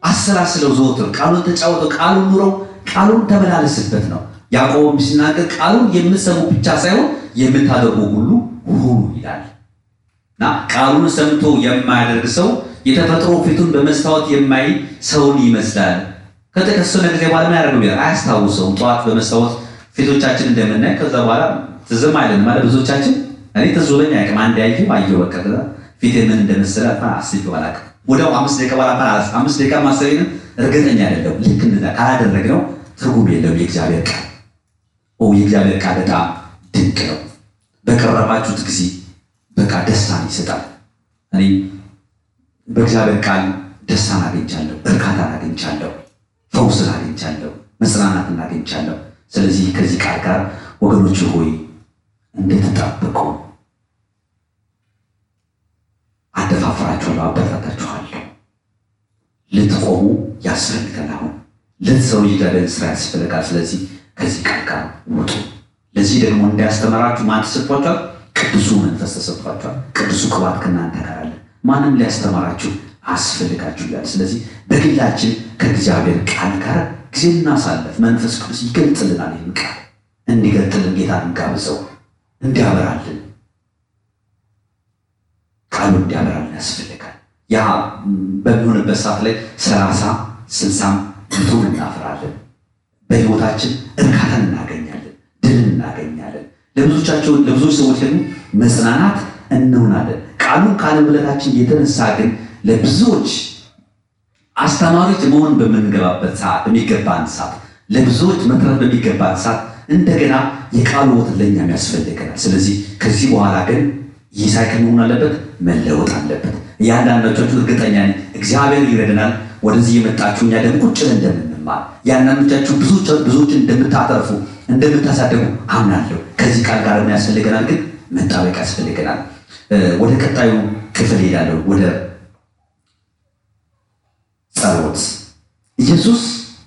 አሰላስለው ዘወትር ቃሉን ተጫወተው ቃሉን ኑረው ቃሉን ተመላለስበት ነው። ያዕቆብም ሲናገር ቃሉን የምትሰሙ ብቻ ሳይሆን የምታደርጉ ሁሉ ሁኑ ይላል እና ቃሉን ሰምቶ የማያደርግ ሰው የተፈጥሮ ፊቱን በመስታወት የማይ ሰውን ይመስላል። ከተከሰነ ጊዜ በኋላ ምን ያደርገው ይላል አያስታውሰውም። ጠዋት በመስታወት ፊቶቻችን እንደምናይ ከዛ በኋላ ትዝም አይለን ማለት ብዙዎቻችን እኔ ትዝ ብሎኝ አያውቅም። አንድ ያየሁ አየሁ በቃ ከዛ ፊቴ ምን እንደመሰለ እንኳን አስቤው አላውቅም። ወዲያው አምስት ደቂቃ በኋላ እንኳን አላስ አምስት ደቂቃ ማሰቤንም እርግጠኛ አይደለሁም። ልክ እንደዛ ካላደረግነው ትርጉም የለውም የእግዚአብሔር ቃል ኦ የእግዚአብሔር ቃል በጣም ድንቅ ነው። በቀረባችሁት ጊዜ በቃ ደስታን ይሰጣል። እኔ በእግዚአብሔር ቃል ደስታን አግኝቻለሁ፣ እርካታን አግኝቻለሁ፣ ፈውስን አግኝቻለሁ፣ መጽናናትን አግኝቻለሁ። ስለዚህ ከዚህ ቃል ጋር ወገኖች ሆይ እንድትጠብቁ አደፋፍራችኋለሁ፣ አበረታታችኋለሁ። ልትቆሙ ያስፈልጋል። አሁን ልትሰሩ የእግዚአብሔርን ስራ ያስፈልጋል። ስለዚህ ከዚህ ቃል ጋር ውጡ። ለዚህ ደግሞ እንዲያስተምራችሁ ማን ተሰጥቷችኋል? ቅዱሱ መንፈስ ተሰጥቷችኋል። ቅዱሱ ቅባት ከእናንተ ጋር አለ። ማንም ሊያስተምራችሁ አስፈልጋችሁ ይላል። ስለዚህ በግላችን ከእግዚአብሔር ቃል ጋር ጊዜ እናሳለፍ። መንፈስ ቅዱስ ይገልጥልናል። ይህን ቃል እንዲገልጥልን ጌታ እንጋብዘው፣ እንዲያበራልን ቃሉ እንዲያበራልን ያስፈልጋል። ያ በሚሆንበት ሰዓት ላይ ሰላሳ ስልሳም መቶም እናፍራለን። በሕይወታችን እርካታን እናገኛለን፣ ድልን እናገኛለን። ለብዙዎቻቸው ለብዙዎች ሰዎች ደግሞ መጽናናት እንሆናለን። ቃሉን ካለመብለታችን የተነሳ ግን ለብዙዎች አስተማሪዎች መሆን በምንገባበት ሰዓት በሚገባን ሰዓት ለብዙዎች መትረፍ በሚገባን ሰዓት እንደገና የቃሉ ወተት ለእኛም ያስፈልገናል። ስለዚህ ከዚህ በኋላ ግን ይህ ሳይክል መሆን አለበት፣ መለወጥ አለበት። እያንዳንዳችሁ እርግጠኛ ነኝ እግዚአብሔር ይረደናል። ወደዚህ የመጣችሁ እኛ ደግሞ ቁጭ ብለን እንደምንማር የአንዳንዶቻችሁ ብዙዎችን እንደምታተርፉ እንደምታሳደጉ አምናለሁ። ከዚህ ቃል ጋር ምን ያስፈልገናል? ግን መጣበቅ ያስፈልገናል። ወደ ቀጣዩ ክፍል ሄዳለሁ። ወደ ጸሎት ኢየሱስ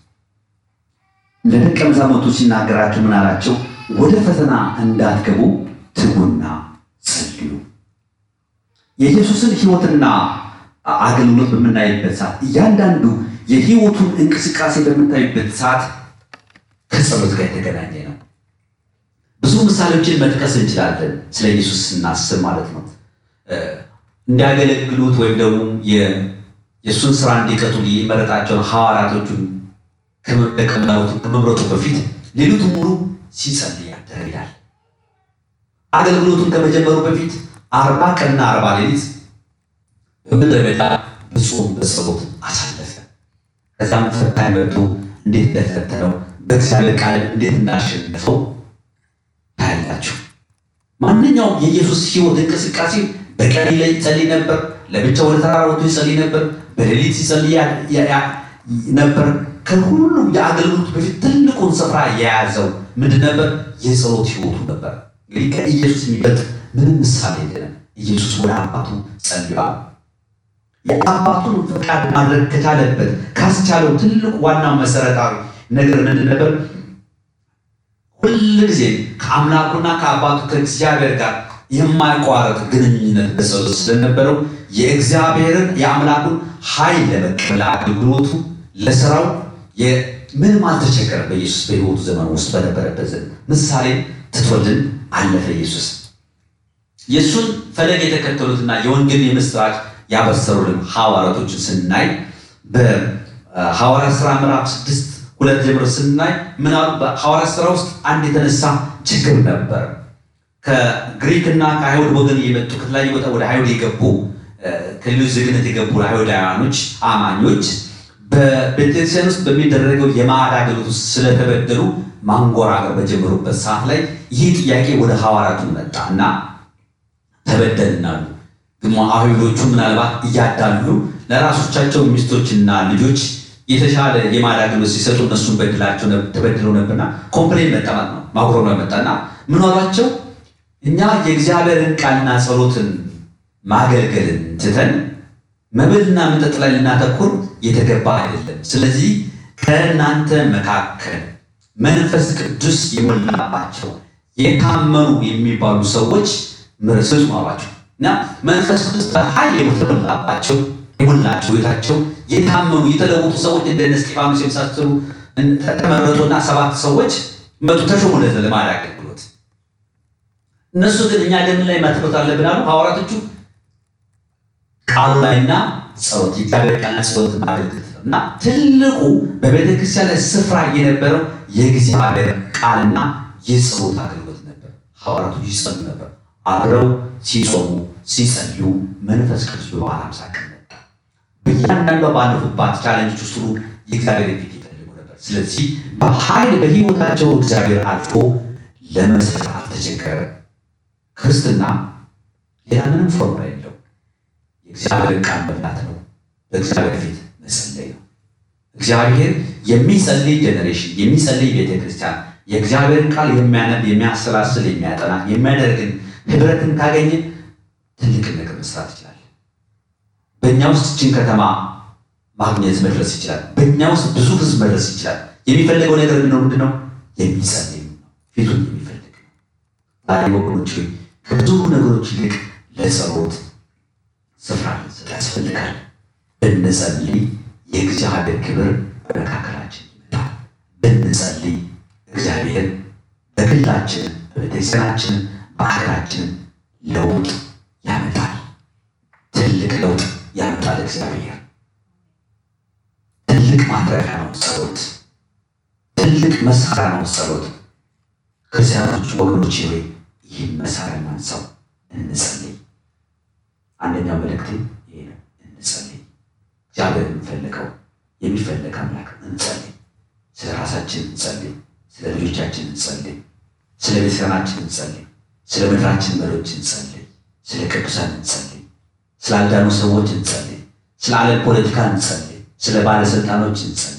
ለደቀ መዛሙርቱ ሲናገራቸው ምን አላቸው? ወደ ፈተና እንዳትገቡ ትጉና ጸልዩ። የኢየሱስን ሕይወትና አገልግሎት በምናይበት ሰዓት እያንዳንዱ የሕይወቱን እንቅስቃሴ በምታይበት ሰዓት ከጸሎት ጋር የተገናኘ ነው። ብዙ ምሳሌዎችን መጥቀስ እንችላለን። ስለ ኢየሱስ ስናስብ ማለት ነው። እንዲያገለግሉት ወይም ደግሞ የእሱን ስራ እንዲቀጥሉ የመረጣቸውን ሐዋርያቶቹን ከመምረጡ በፊት ሌሊቱን ሙሉ ሲጸልይ ያደረ ይላል። አገልግሎቱን ከመጀመሩ በፊት አርባ ቀንና አርባ ሌሊት በምድረ በዳ በጾም በጸሎት አሳለፈ። ከዛም ፈታኝ መጥቶ እንዴት እንደፈተነው በእግዚአብሔር ቃል እንዴት እንዳሸነፈው ታያላችሁ። ማንኛውም የኢየሱስ ሕይወት እንቅስቃሴ በቀን ላይ ይጸልይ ነበር። ለብቻ ወደ ተራራ ወጥቶ ይጸልይ ነበር። በሌሊት ይጸልይ ነበር። ከሁሉም የአገልግሎት በፊት ትልቁን ስፍራ የያዘው ምንድን ነበር? የጸሎት ሕይወቱ ነበር። እንግዲህ ከኢየሱስ የሚበልጥ ምንም ምሳሌ የለንም። ኢየሱስ ወደ አባቱ ጸልዮአል። የአባቱን ፈቃድ ማድረግ ከቻለበት ካስቻለው ትልቁ ዋናው መሰረታዊ ነገር ምንድን ነበር? ሁልጊዜ ከአምላኩና ከአባቱ ከእግዚአብሔር ጋር የማይቋረጥ ግንኙነት በጸሎት ስለነበረው የእግዚአብሔርን የአምላኩን ኃይል ለመቀበል አገልግሎቱ ለስራው ምንም አልተቸገረ። በኢየሱስ በሕይወቱ ዘመን ውስጥ በነበረበት ዘመን ምሳሌ ትቶልን አለፈ። ኢየሱስ የእሱን ፈለግ የተከተሉትና የወንጌል የምስራች ያበሰሩልን ሐዋርያቶችን ስናይ በሐዋርያት ሥራ ምዕራፍ ስድስት ሁለት ጀምሮ ስናይ ምናሉ በሐዋርያት ሥራ ውስጥ አንድ የተነሳ ችግር ነበር። ከግሪክና ከአይሁድ ወገን የመጡ ከተለያዩ ቦታ ወደ አይሁድ የገቡ ከሌሎች ዜግነት የገቡ አይሁዳውያኖች አማኞች በቤተክርስቲያን ውስጥ በሚደረገው የማዕድ አገልግሎት ውስጥ ስለተበደሉ ማንጎራገር በጀመሩበት ሰዓት ላይ ይህ ጥያቄ ወደ ሐዋርያቱ መጣ እና ተበደልናሉ። ግን አይሁዶቹ ምናልባት እያዳሉ ለራሶቻቸው ሚስቶችና ልጆች የተሻለ የማዕድ አገልግሎት ሲሰጡ እነሱን በድላቸው ተበድለው ነበርና ኮምፕሌን መጣ ማለት ነው። ማጉረምረም መጣና ምን አሏቸው? እኛ የእግዚአብሔርን ቃልና ጸሎትን ማገልገልን ትተን መብልና መጠጥ ላይ ልናተኩር የተገባ አይደለም። ስለዚህ ከእናንተ መካከል መንፈስ ቅዱስ የሞላባቸው የታመኑ የሚባሉ ሰዎች ምሕረት ስጡ አሏቸው እና መንፈስ ቅዱስ በኃይል የተሞላባቸው የሞላቸው ቤታቸው የታመኑ የተለወጡ ሰዎች እንደነ እስጢፋኖስ የመሳሰሉ ተመረጡና ሰባት ሰዎች መጡ ተሾሙ ለዘለማድ አገልግሎት። እነሱ ግን እኛ ለምን ላይ ማትኮት አለብን አሉ ሐዋርያቶቹ ቃሉ ላይና ጸሎት የእግዚአብሔር ቃልና ጸሎት ማገልግል እና ትልቁ በቤተ ክርስቲያን ላይ ስፍራ የነበረው የእግዚአብሔር ቃልና የጸሎት አገልግሎት ነበር። ሐዋርያቶቹ ይጸሉ ነበር። አብረው ሲጾሙ ሲጸልዩ መንፈስ ቅዱስ በበዓለ ሃምሳ ቀን መጣ። በእያንዳንዷ ባለፉባት ቻለንጆች ውስጥ ሁሉ የእግዚአብሔር ፊት ይፈልጉ ነበር። ስለዚህ በኃይል በሕይወታቸው እግዚአብሔር አልፎ ለመስራት አልተቸገረ። ክርስትና ሌላ ምንም ፎርሙላ የለው። የእግዚአብሔር ቃል መብላት ነው። በእግዚአብሔር ፊት መጸለይ ነው። እግዚአብሔር የሚጸልይ ጄኔሬሽን የሚጸልይ ቤተክርስቲያን የእግዚአብሔርን ቃል የሚያነብ የሚያሰላስል የሚያጠና የሚያደርግን ህብረትን ካገኘ ትልቅ ነገር መስራት ይችላል። በእኛ ውስጥ እችን ከተማ ማግኘት መድረስ ይችላል። በእኛ ውስጥ ብዙ ህዝብ መድረስ ይችላል። የሚፈልገው ነገር ምንድነው? ምንድነው? የሚጸልይ ነው። ፊቱን የሚፈልግ ነው። ዛሬ ወገኖች ሆይ ከብዙ ነገሮች ይልቅ ለጸሎት ስፍራ ልንሰጥ ያስፈልጋል። ብንጸልይ የእግዚአብሔር ክብር በመካከላችን ይመጣል። ብንጸልይ እግዚአብሔር በግላችን በቤተክርስቲያናችን በሀገራችን ለውጥ ያመጣል። ትልቅ ለውጥ ያመጣል። እግዚአብሔር ትልቅ ማድረጊያ ነው ጸሎት። ትልቅ መሳሪያ ነው ጸሎት። ክርስቲያኖች ወገኖች ሆይ ይህን መሳሪያ ማንሳው እንጸልይ። አንደኛው መልእክቴ ይሄ ነው። እንጸልይ። እግዚአብሔር የሚፈልገው የሚፈለግ አምላክ እንጸልይ። ስለ ራሳችን እንጸልይ። ስለ ልጆቻችን እንጸልይ። ስለ ቤተሰባችን እንጸልይ። ስለ ምድራችን መሪዎች እንጸልይ። ስለ ቅዱሳን እንጸልይ። ስለ አልዳኑ ሰዎች እንጸልይ። ስለ ዓለም ፖለቲካ እንጸልይ። ስለ ባለስልጣኖች እንጸልይ።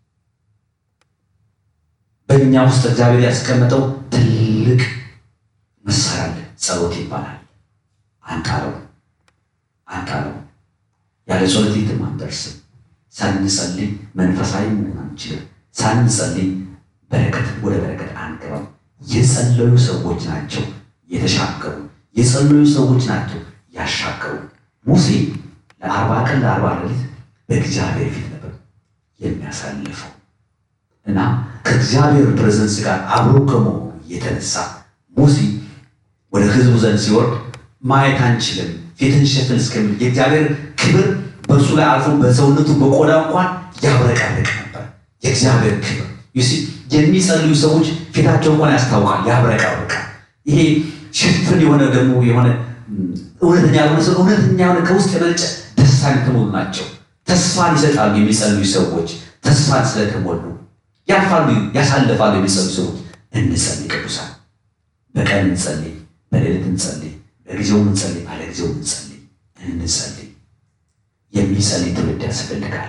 በእኛ ውስጥ እግዚአብሔር ያስቀመጠው ትልቅ መሳሪያ አለ። ጸሎት ይባላል። አንጣለው አንጣለው። ያለ ጸሎት የትም አንደርስም። ሳንጸልይ መንፈሳዊ መሆን አንችልም። ሳንጸልይ በረከት ወደ በረከት አንገባም። የጸለዩ ሰዎች ናቸው የተሻገሩ። የጸለዩ ሰዎች ናቸው ያሻገሩ። ሙሴ ለአርባ ቀን ለአርባ ሌሊት በእግዚአብሔር ፊት ነበር የሚያሳልፈው እና ከእግዚአብሔር ፕሬዘንስ ጋር አብሮ ከመሆኑ የተነሳ ሙሴ ወደ ሕዝቡ ዘንድ ሲወርድ ማየት አንችልም፣ ፊትን ሸፍን እስከሚል የእግዚአብሔር ክብር በእርሱ ላይ አልፎ በሰውነቱ በቆዳ እንኳን ያብረቀርቅ ነበር። የእግዚአብሔር ክብር ዩሲ የሚጸልዩ ሰዎች ፊታቸው እንኳን ያስታውቃል፣ ያብረቀርቃል። ይሄ ሽፍን የሆነ ደግሞ የሆነ እውነተኛ ያልሆነ ሰው እውነተኛ የሆነ ከውስጥ የመነጨ ደስታን የተሞሉ ናቸው። ተስፋን ይሰጣሉ የሚጸልዩ ሰዎች ተስፋን ስለተሞሉ ያልፋሉ፣ ያሳልፋሉ የሚጸልዩ ሰዎች። እንጸልይ ቅዱሳን፣ በቀን እንጸልይ፣ በሌሊት እንጸልይ፣ በጊዜው እንጸልይ፣ ባለ ጊዜው እንጸልይ። እንጸልይ። የሚጸልይ ትውልድ ያስፈልጋል።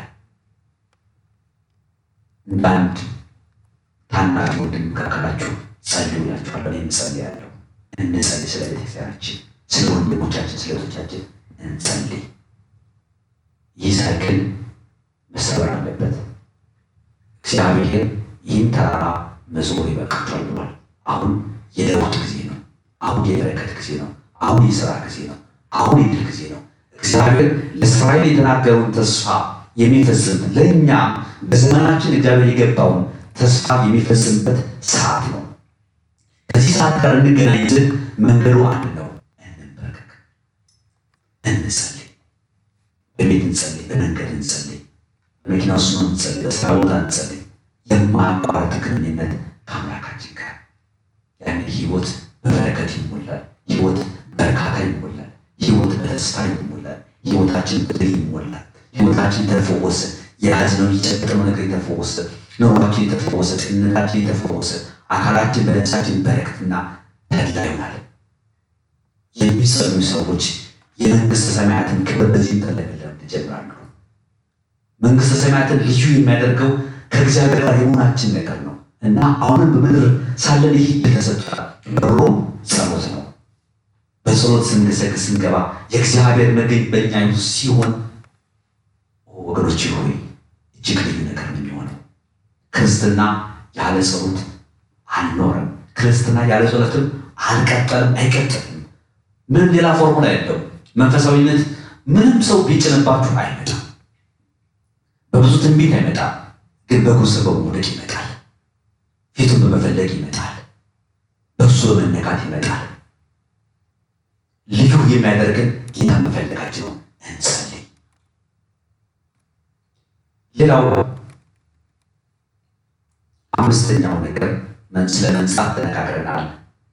እንዳንድ ታናሽ ወንድም መካከላችሁ ጸልዩ እላችኋለሁ። እኔም እጸልያለሁ። እንጸልይ። ስለ ቤተክርስቲያናችን፣ ስለ ወንድሞቻችን፣ ስለ እህቶቻችን እንጸልይ። ይህ ሳይክል መሰበር አለበት። እግዚአብሔር ይህን ተራራ መዞር ይበቃችኋል ብሏል። አሁን የለውጥ ጊዜ ነው። አሁን የበረከት ጊዜ ነው። አሁን የስራ ጊዜ ነው። አሁን የድል ጊዜ ነው። እግዚአብሔር ለእስራኤል የተናገረውን ተስፋ የሚፈጽምበት ለእኛ በዘመናችን እግዚአብሔር የገባውን ተስፋ የሚፈጽምበት ሰዓት ነው። ከዚህ ሰዓት ጋር እንገናኝ ዘንድ መንገዱ አንድ ነው። እንበርከክ፣ እንጸልይ። በቤት እንጸልይ፣ በመንገድ እንጸልይ፣ በመኪና ውስጥ እንጸልይ፣ በስራ ቦታ እንጸልይ። የማያቋርጥ ግንኙነት ከአምላካችን ጋር ያን ህይወት በበረከት ይሞላል። ህይወት በእርካታ ይሞላል። ህይወት በተስፋ ይሞላል። ህይወታችን በድል ይሞላል። ህይወታችን ተፈወሰ። የያዝነው የጨበጥነው ነገር የተፈወሰ፣ ኑሯችን የተፈወሰ፣ ጤንነታችን የተፈወሰ፣ አካላችን በነፍሳችን በረከትና ተድላ ይሆናል። የሚጸሉ ሰዎች የመንግስተ ሰማያትን ክብር በዚህ ተለመለም ይጀምራሉ። መንግስተ ሰማያትን ልዩ የሚያደርገው ከእግዚአብሔር ጋር የመሆናችን ነገር ነው እና አሁንም በምድር ሳለን ይህ ተሰጥቷል። በሮም ጸሎት ነው። በጸሎት ስንገሰግስ ስንገባ የእግዚአብሔር መገኝ በእኛ ውስጥ ሲሆን ወገኖች ሆይ እጅግ ልዩ ነገር ነው የሚሆነው። ክርስትና ያለ ጸሎት አልኖረም። ክርስትና ያለ ጸሎትም አልቀጠልም፣ አይቀጥልም። ምንም ሌላ ፎርሙላ የለው። መንፈሳዊነት ምንም ሰው ቢጭንባችሁ አይመጣም። በብዙ ትንቢት አይመጣም፣ ግን በእግሩ ስር በመውደቅ ይመጣል። ፊቱን በመፈለግ ይመጣል። በእሱ በመነካት ይመጣል። ልዩ የሚያደርግን ጌታ መፈለጋችን ነው። እንጸልይ። ሌላው አምስተኛው ነገር ስለ መንጻት ተነጋግረናል።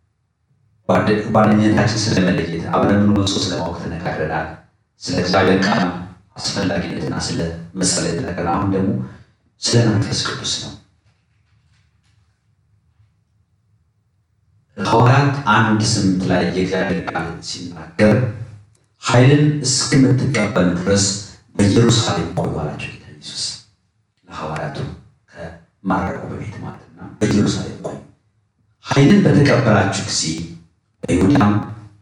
ጓደኝነታችን ስለመለየት አብረን ምንወሶ ስለማወቅ ተነጋግረናል። ስለ እግዚአብሔር ቃል አስፈላጊነትና ስለ መጸለይ ተነጋግረናል። አሁን ደግሞ ስለ መንፈስ ቅዱስ ነው። ሐዋርያት አንድ ስምንት ላይ የእግዚአብሔር ቃል ሲናገር ኃይልን እስክምትቀበሉ ድረስ በኢየሩሳሌም ቆዩ አላቸው ጌታ ኢየሱስ ለሐዋርያቱ ከማረቁ በፊት ማለትና በኢየሩሳሌም ቆዩ። ኃይልን በተቀበላችሁ ጊዜ በይሁዳም፣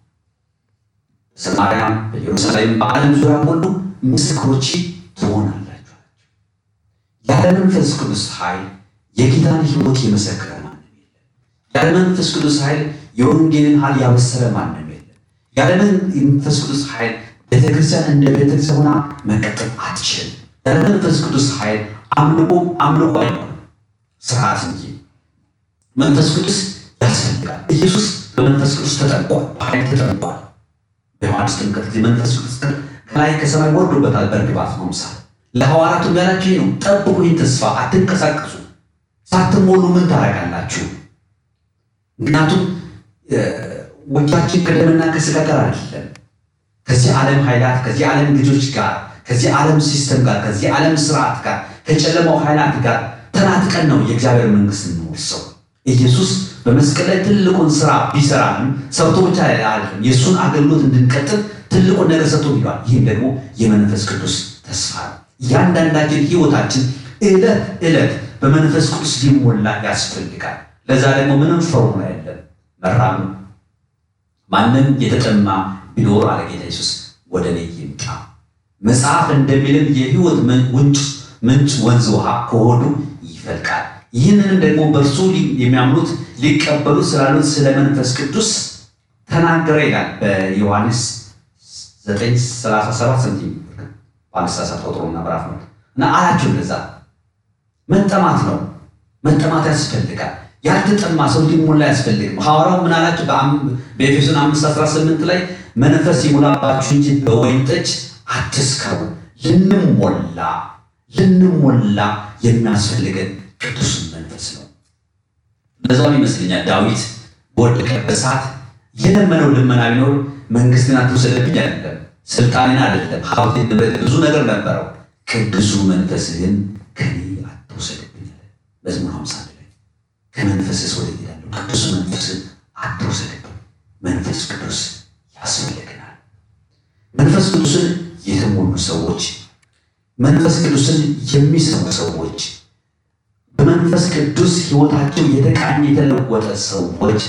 በሰማርያም፣ በኢየሩሳሌም በዓለም ዙሪያ ሁሉ ምስክሮች ትሆናላችሁ አላቸው። ያለ መንፈስ ቅዱስ ኃይል የጌታን ሕይወት የመሰከረ ማንም የለም። ያለ መንፈስ ቅዱስ ኃይል የወንጌልን ኃይል ያበሰረ ማንም የለም። ያለ መንፈስ ቅዱስ ኃይል ቤተክርስቲያን እንደ ቤተክርስቲያን ሆና መቀጠል አትችልም። ያለ መንፈስ ቅዱስ ኃይል አምልኮ አምልኮ አይሆንም፣ ስርዓት እንጂ መንፈስ ቅዱስ ያስፈልጋል። ኢየሱስ በመንፈስ ቅዱስ ተጠምቋል፣ በኃይል ተጠምቋል። በዮሐንስ ጥምቀት ጊዜ መንፈስ ቅዱስ ከላይ ከሰማይ ወርዶበታል በእርግባት አምሳል። ለሐዋርያቱም ያላቸው ነው፣ ጠብቁ ይህን ተስፋ አትንቀሳቀሱ፣ ሳትሞሉ ምን ታደርጋላችሁ? ምክንያቱም ውጊያችን ከደምና ከሥጋ ጋር አይደለም፣ ከዚህ ዓለም ኃይላት፣ ከዚህ ዓለም ልጆች ጋር፣ ከዚህ ዓለም ሲስተም ጋር፣ ከዚህ ዓለም ስርዓት ጋር፣ ከጨለማው ኃይላት ጋር ተናጥቀን ነው የእግዚአብሔር መንግስት እንወርሰው። ኢየሱስ በመስቀል ላይ ትልቁን ስራ ቢሰራንም ሰርቶ ብቻ አይደለም፣ የእሱን አገልግሎት እንድንቀጥል ትልቁን ነገር ሰጥቶ ይሏል። ይህም ደግሞ የመንፈስ ቅዱስ ተስፋ ነው። እያንዳንዳችን ህይወታችን ዕለት ዕለት በመንፈስ ቅዱስ ሊሞላ ያስፈልጋል። ለዛ ደግሞ ምንም ፎርሙላ የለም፣ መራም ማንም የተጠማ ቢኖር አለ ጌታ ኢየሱስ ወደ እኔ ይምጣ፣ መጽሐፍ እንደሚልም የህይወት ምንጭ ምንጭ ወንዝ ውሃ ከሆዱ ይፈልቃል። ይህንንም ደግሞ በእርሱ የሚያምኑት ሊቀበሉ ስላሉት ስለ መንፈስ ቅዱስ ተናገረ ይላል በዮሐንስ 937 ሰንቲም በአንድ ሳሳት ቁጥሩና ምዕራፍ ነው እና አላቸው እንደዛ መጠማት ነው መጠማት ያስፈልጋል። ያልተጠማ ሰው ሊሞላ ያስፈልግም። ሐዋርያው ምን አላቸው? በኤፌሶን 5:18 ላይ መንፈስ ይሙላባችሁ እንጂ በወይን ጠጅ አትስከሩ። ልንሞላ ልንሞላ የሚያስፈልገን ቅዱስን መንፈስ ነው። በዛም ይመስለኛል ዳዊት በወደቀበት ሰዓት የለመነው ልመና ቢኖር መንግስትን አትውሰድብኝ አይደለም፣ ስልጣኔን አይደለም፣ ሀብቴን፣ ንብረት ብዙ ነገር ነበረው። ቅዱሱ መንፈስህን ከኔ አትውሰድብኝ አለ መዝሙር 51 ላይ ከመንፈስስ ወደ ሄዳለሁ ቅዱሱ መንፈስን አትውሰድብኝ። መንፈስ ቅዱስ ያስፈልገናል። መንፈስ ቅዱስን የተሞሉ ሰዎች መንፈስ ቅዱስን የሚሰሙ ሰዎች በመንፈስ ቅዱስ ሕይወታቸው የተቃኘ የተለወጠ ሰዎች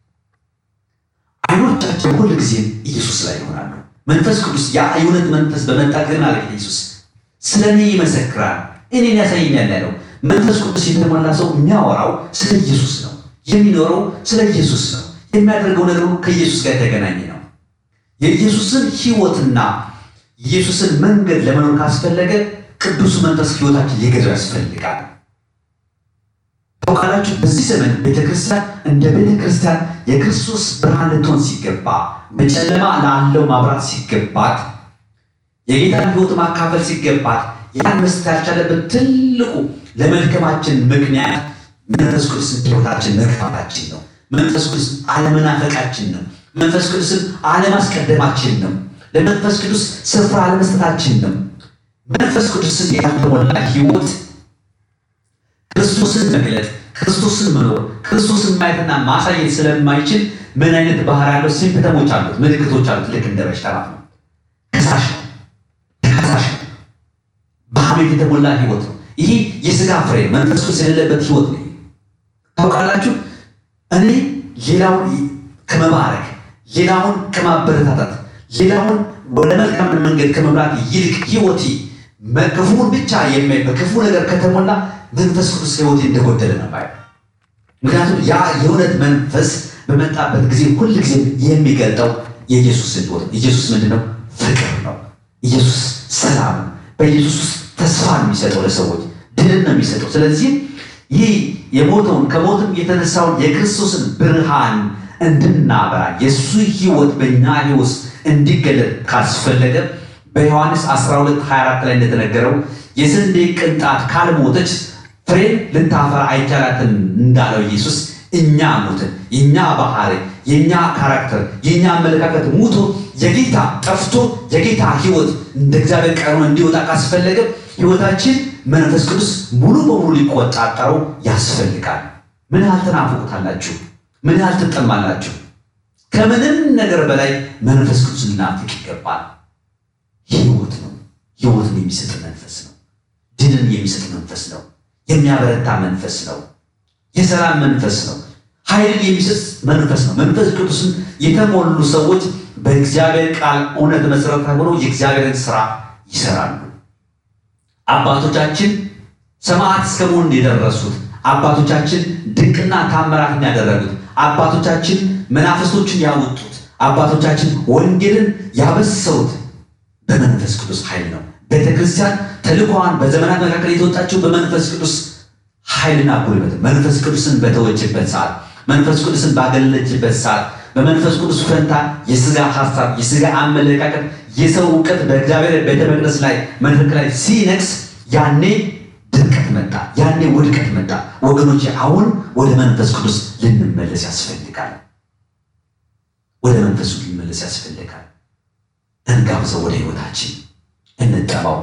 አይኖቻቸው ሁል ጊዜ ኢየሱስ ላይ ይሆናሉ። መንፈስ ቅዱስ ያ የእውነት መንፈስ በመጣ ግን አለ ኢየሱስ ስለ እኔ ይመሰክራል፣ እኔን ያሳየኛል ያለው መንፈስ ቅዱስ የተሞላ ሰው የሚያወራው ስለ ኢየሱስ ነው። የሚኖረው ስለ ኢየሱስ ነው። የሚያደርገው ነገሩ ከኢየሱስ ጋር የተገናኘ ነው። የኢየሱስን ሕይወትና ኢየሱስን መንገድ ለመኖር ካስፈለገ ቅዱሱ መንፈስ ሕይወታችን ሊገዛው ያስፈልጋል። ታውቃላችሁ፣ በዚህ ዘመን ቤተክርስቲያን እንደ ቤተክርስቲያን የክርስቶስ ብርሃን ልትሆን ሲገባ፣ በጨለማ ላለው ማብራት ሲገባት፣ የጌታን ሕይወት ማካፈል ሲገባት፣ ያን መስጠት ያልቻለበት ትልቁ ለመድከማችን ምክንያት መንፈስ ቅዱስን ሕይወታችን መግፋታችን ነው። መንፈስ ቅዱስ አለመናፈቃችን ነው። መንፈስ ቅዱስን አለማስቀደማችን ነው። ለመንፈስ ቅዱስ ስፍራ አለመስጠታችን ነው። መንፈስ ቅዱስን ያልተሞላ ሕይወት ክርስቶስን መግለጥ፣ ክርስቶስን መኖር፣ ክርስቶስን ማየትና ማሳየት ስለማይችል ምን አይነት ባህሪ ያለው ሲምፕተሞች አሉት፣ ምልክቶች አሉት። ልክ እንደ በሽታ ማለት ነው። ከሳሽ ነው፣ ተከሳሽ ነው፣ በሐሜት የተሞላ ሕይወት ነው። ይሄ የሥጋ ፍሬ መንፈስ ቅዱስ የሌለበት ሕይወት ነው። ታውቃላችሁ እኔ ሌላውን ከመባረክ ሌላውን ከማበረታታት ሌላውን ወደ መልካም መንገድ ከመምራት ይልቅ ሕይወቴ ክፉን ብቻ የሚያይ በክፉ ነገር ከተሞላ መንፈስ ቅዱስ ሕይወቴ እንደጎደለ ነው ባይ። ምክንያቱም ያ የእውነት መንፈስ በመጣበት ጊዜ ሁል ጊዜ የሚገልጠው የኢየሱስን ሕይወት ኢየሱስ ምንድን ነው? ፍቅር ነው። ኢየሱስ ሰላም ነው። በኢየሱስ ውስጥ ተስፋ ነው የሚሰጠው ለሰዎች ድልን ነው የሚሰጠው። ስለዚህ ይህ የሞተውን ከሞትም የተነሳውን የክርስቶስን ብርሃን እንድናበራ የእሱ ሕይወት በእኛ ሕይወት እንዲገለጥ ካስፈለገ በዮሐንስ 12 24 ላይ እንደተነገረው የስንዴ ቅንጣት ካልሞተች ፍሬን ልታፈራ አይቻላትም እንዳለው ኢየሱስ እኛ ሞትን፣ የእኛ ባህሪ፣ የእኛ ካራክተር፣ የእኛ አመለካከት ሙቶ የጌታ ጠፍቶ የጌታ ሕይወት እንደ እግዚአብሔር ቃል እንዲወጣ ካስፈለገ ሕይወታችን መንፈስ ቅዱስ ሙሉ በሙሉ ሊቆጣጠረው ያስፈልጋል። ምን ያህል ትናፍቁታላችሁ? ምን ያህል ትጠማላችሁ? ከምንም ነገር በላይ መንፈስ ቅዱስ ልናፍቅ ይገባል። ሕይወት ነው። ሕይወትን የሚሰጥ መንፈስ ነው። ድልን የሚሰጥ መንፈስ ነው። የሚያበረታ መንፈስ ነው። የሰላም መንፈስ ነው። ኃይልን የሚሰጥ መንፈስ ነው። መንፈስ ቅዱስን የተሞሉ ሰዎች በእግዚአብሔር ቃል እውነት መሰረት ሆነው የእግዚአብሔርን ስራ ይሰራሉ። አባቶቻችን ሰማዕት እስከ መሆን የደረሱት አባቶቻችን ድንቅና ታምራትን ያደረጉት አባቶቻችን መናፍስቶችን ያወጡት አባቶቻችን ወንጌልን ያበሰሩት በመንፈስ ቅዱስ ኃይል ነው። ቤተ ክርስቲያን ተልኳዋን በዘመናት መካከል የተወጣችው በመንፈስ ቅዱስ ኃይልና ጉልበት መንፈስ ቅዱስን በተወችበት ሰዓት መንፈስ ቅዱስን ባገለለችበት ሰዓት በመንፈስ ቅዱስ ፈንታ የስጋ ሀሳብ፣ የስጋ አመለካከት፣ የሰው እውቀት በእግዚአብሔር ቤተ መቅደስ ላይ መድረክ ላይ ሲነግስ ያኔ ድርቀት መጣ፣ ያኔ ውድቀት መጣ። ወገኖች አሁን ወደ መንፈስ ቅዱስ ልንመለስ ያስፈልጋል። ወደ መንፈሱ ልንመለስ ያስፈልጋል። እንጋብዘው፣ ወደ ህይወታችን እንጠባው።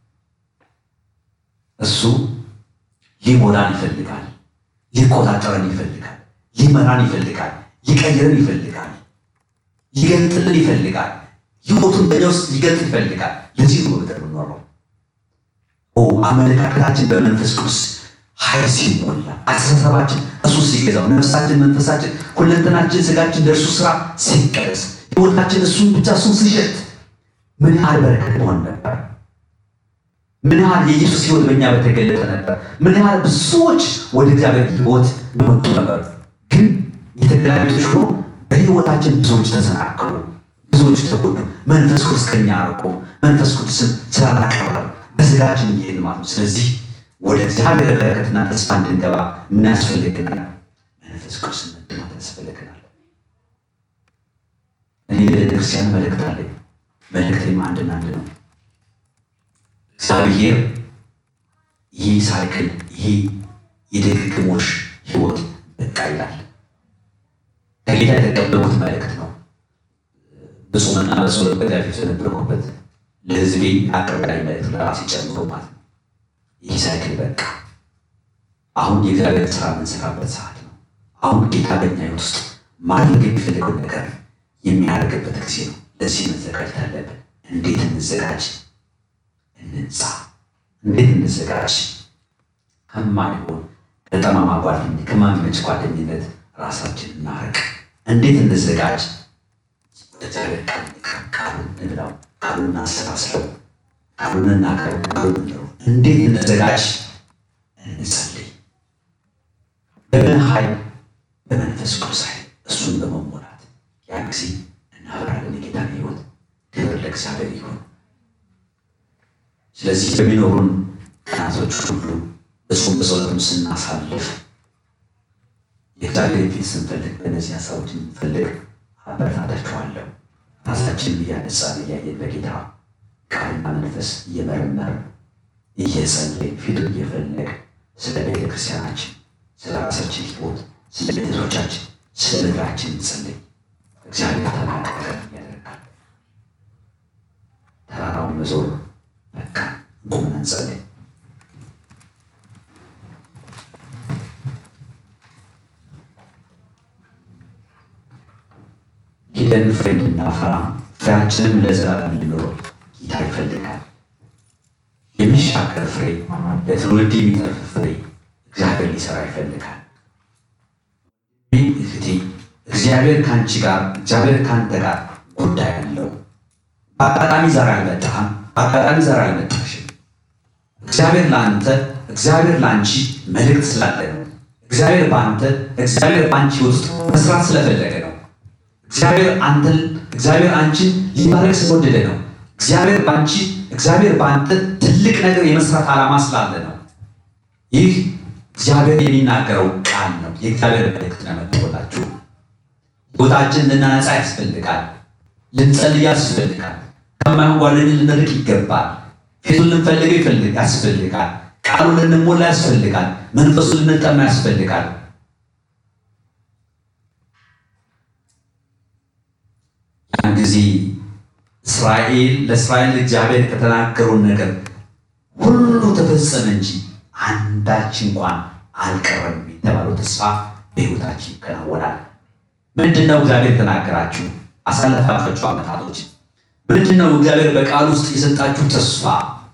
እሱ ሊሞላን ይፈልጋል። ሊቆጣጠረን ይፈልጋል። ሊመራን ይፈልጋል። ሊቀይረን ይፈልጋል። ሊገልጥልን ይፈልጋል። ህይወቱን በእኛ ውስጥ ሊገልጥ ይፈልጋል። ለዚህ ነው በምድር የምንኖረው። ኦ አመለካከታችን በመንፈስ ቅዱስ ኃይል ሲሞላ፣ አስተሳሰባችን እሱ ሲገዛው፣ ነፍሳችን፣ መንፈሳችን፣ ሁለንተናችን፣ ስጋችን ለእርሱ ስራ ሲቀደስ፣ ህይወታችን እሱን ብቻ እሱን ሲሸት ምን ያህል በረከት መሆን ነበር። ምን ያህል የኢየሱስ ህይወት በእኛ በተገለጠ ነበር። ምን ያህል ብዙዎች ወደ እግዚአብሔር ህይወት በመጡ ነበር። ግን የተገላቢጦሽ ሆኖ በህይወታችን ብዙዎች ተሰናከሉ፣ ብዙዎች ተጎዱ። መንፈስ ቅዱስ ከኛ አርቆ መንፈስ ቅዱስን ስላላቀረብ በስጋችን እየሄድ ማለት ነው። ስለዚህ ወደ እግዚአብሔር በረከትና ተስፋ እንድንገባ ምን ያስፈልገናል? መንፈስ ቅዱስን መድማት ያስፈልገናል። እኔ ለቤተክርስቲያን መልእክት አለኝ። መልእክቴም አንድና አንድ ነው። እግዚአብሔር ይህ ሳይክል ይህ የድግግሞሽ ህይወት በቃ ይላል። ከጌታ የተቀበልኩት መልእክት ነው። ብፁዕና በሰው በፊት የነበርኩበት ለህዝቤ አቅርባይ መልእክት ለራሴ ጨምሮ ማለት ነው። ይህ ሳይክል በቃ አሁን የእግዚአብሔር ስራ የምንሰራበት ሰዓት ነው። አሁን ጌታ በኛ ህይወት ውስጥ ማድረግ የሚፈልገው ነገር የሚያደርግበት ጊዜ ነው። ለዚህ መዘጋጀት አለብን። እንዴት እንዘጋጅ? እንንጻ። እንዴት እንዘጋጅ? ከማይሆን ከጠማማ ጓደኝነት ከማይመች ጓደኝነት ራሳችን እናርቅ። እንዴት እንዘጋጅ? ወደ እግዚአብሔር ቃል ቃሉን እንብላው፣ ቃሉን እናሰላስለው፣ ቃሉን እናቀርብ፣ ቃሉን እንለው። እንዴት እንዘጋጅ? እንጸልይ። በምን ኃይል? በመንፈስ ቅዱስ ኃይል እሱን በመሞላት ያን ጊዜ እናበራለን የጌታን ህይወት። ክብር ለእግዚአብሔር ይሁን። ስለዚህ በሚኖሩን ቀናቶች ሁሉ በጾም በጸሎትም ስናሳልፍ የእግዚአብሔር ፊት ስንፈልግ በእነዚህ ሀሳቦች እንፈልግ አበረታታችኋለሁ። ራሳችንን እያነጻን እያየን በጌታ ቃልና መንፈስ እየመረመር እየጸለይ ፊቱን እየፈለግ ስለ ቤተ ክርስቲያናችን፣ ስለ ራሳችን ህይወት፣ ስለ ቤተሰቦቻችን፣ ስለ ምድራችን እንጸልይ። እግዚአብሔር ታላቅ ነገር ያደርጋል። ተራራውን መዞር በቃ ቁመን እንጸልይ። ሄደን ፍሬ እንድናፈራ ፍሬያችንም ለዘላለም እንዲኖረው ጌታ ይፈልጋል። የሚሻገር ፍሬ፣ ለትውልድ የሚተርፍ ፍሬ እግዚአብሔር ሊሰራ ይፈልጋል። እህቴ እግዚአብሔር ከአንቺ ጋር እግዚአብሔር ከአንተ ጋር ጉዳይ አለው። በአጋጣሚ ዛሬ አልመጣህም። በአጋጣሚ ዛሬ አልመጣሽም። እግዚአብሔር ለአንተ እግዚአብሔር ለአንቺ መልእክት ስላለ ነው። እግዚአብሔር በአንተ እግዚአብሔር በአንቺ ውስጥ መስራት ስለፈለገ ነው። እግዚአብሔር አንተን እግዚአብሔር አንቺን ሊባረክ ስለወደደ ነው። እግዚአብሔር በአንቺ እግዚአብሔር በአንተ ትልቅ ትልቅ ነገር የመስራት ዓላማ ስላለ ነው። ይህ እግዚአብሔር የሚናገረው ቃል ነው። የእግዚአብሔር መልእክት ነው መጥቶላችሁ። ቦታችን ልናነጻ ያስፈልጋል። ልንጸልይ ያስፈልጋል። ከማይሆን ጓደኝ ልንርቅ ይገባል። ፊቱን ልንፈልገው ይፈልግ ያስፈልጋል። ቃሉን ልንሞላ ያስፈልጋል። መንፈሱን ልንጠማ ያስፈልጋል። ያን ጊዜ እስራኤል ለእስራኤል እግዚአብሔር ከተናገሩን ነገር ሁሉ ተፈጸመ እንጂ አንዳች እንኳን አልቀረም የተባለው ተስፋ በሕይወታችን ይከናወናል። ምንድን ነው እግዚአብሔር የተናገራችሁ አሳለፋችሁ ዓመታቶች? ምንድን ነው እግዚአብሔር በቃል ውስጥ የሰጣችሁ ተስፋ?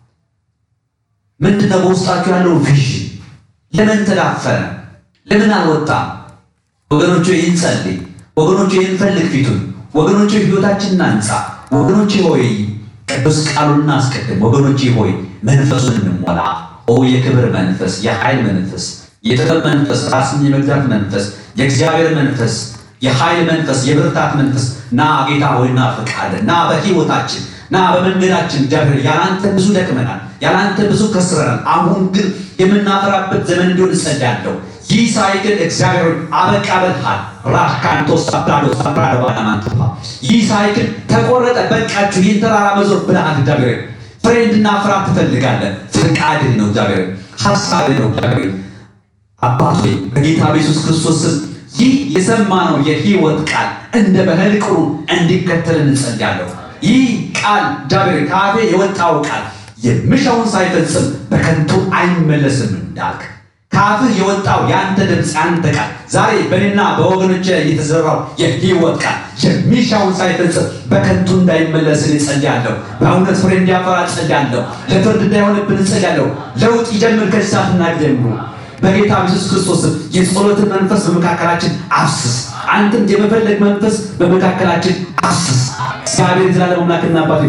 ምንድን ነው በውስጣችሁ ያለው ቪዥን? ለምን ተዳፈነ? ለምን አልወጣም? ወገኖቹ ይህን ጸልይ፣ ወገኖቹ ይህን ፈልግ ፊቱን፣ ወገኖቹ ሕይወታችን እናንጻ። ወገኖቼ ሆይ ቅዱስ ቃሉን እናስቀድም። ወገኖቼ ሆይ መንፈሱን እንሞላ። ኦ የክብር መንፈስ፣ የኃይል መንፈስ፣ የጥበብ መንፈስ፣ ራስን የመግዛት መንፈስ፣ የእግዚአብሔር መንፈስ፣ የኃይል መንፈስ፣ የብርታት መንፈስ ና ጌታ ሆይ ና ፈቃድ ና በሕይወታችን ና በመንገዳችን እግዚአብሔር ያላንተ ብዙ ደክመናል፣ ያላንተ ብዙ ከስረናል። አሁን ግን የምናፈራበት ዘመን እንዲሆን እጸልያለሁ። ይህ ሳይክል እግዚአብሔር አበቃ በልሃል ራካንቶ ሳብራዶ ሳብራዶ ባናማንተፋ ይህ ሳይክል ተቆረጠ፣ በቃችሁ፣ ይህን ተራራ መዞር ብለሃል እግዚአብሔር ፍሬ እንድናፈራ ትፈልጋለህ። ፍቃድህ ነው እግዚአብሔር፣ ሀሳብህ ነው እግዚአብሔር። አባቴ በጌታ በኢየሱስ ክርስቶስ ስም ይህ የሰማነው የሕይወት ቃል እንደ ባህል ቅሩ እንዲከተል እንጸልያለሁ። ይህ ቃል እግዚአብሔር ከአፌ የወጣው ቃል የምሻውን ሳይፈጽም በከንቱ አይመለስም እንዳልክ ከአፍህ የወጣው የአንተ ድምፅ የአንተ ቃል ዛሬ በእኔና በወገኖች ላይ የተዘራው የሕይወት ቃል የሚሻውን ሳይፈጽም በከንቱ እንዳይመለስን እጸልያለሁ። በእውነት ፍሬ እንዲያፈራ እጸልያለሁ። ለፍርድ እንዳይሆንብን እጸልያለሁ። ለውጥ ይጀምር ከዚህ ሰዓትና ጊዜ ጀምሮ በጌታ ኢየሱስ ክርስቶስ የጸሎትን መንፈስ በመካከላችን አፍስስ። አንተም የመፈለግ መንፈስ በመካከላችን አፍስስ። እግዚአብሔር ዘላለም አምላክና አባት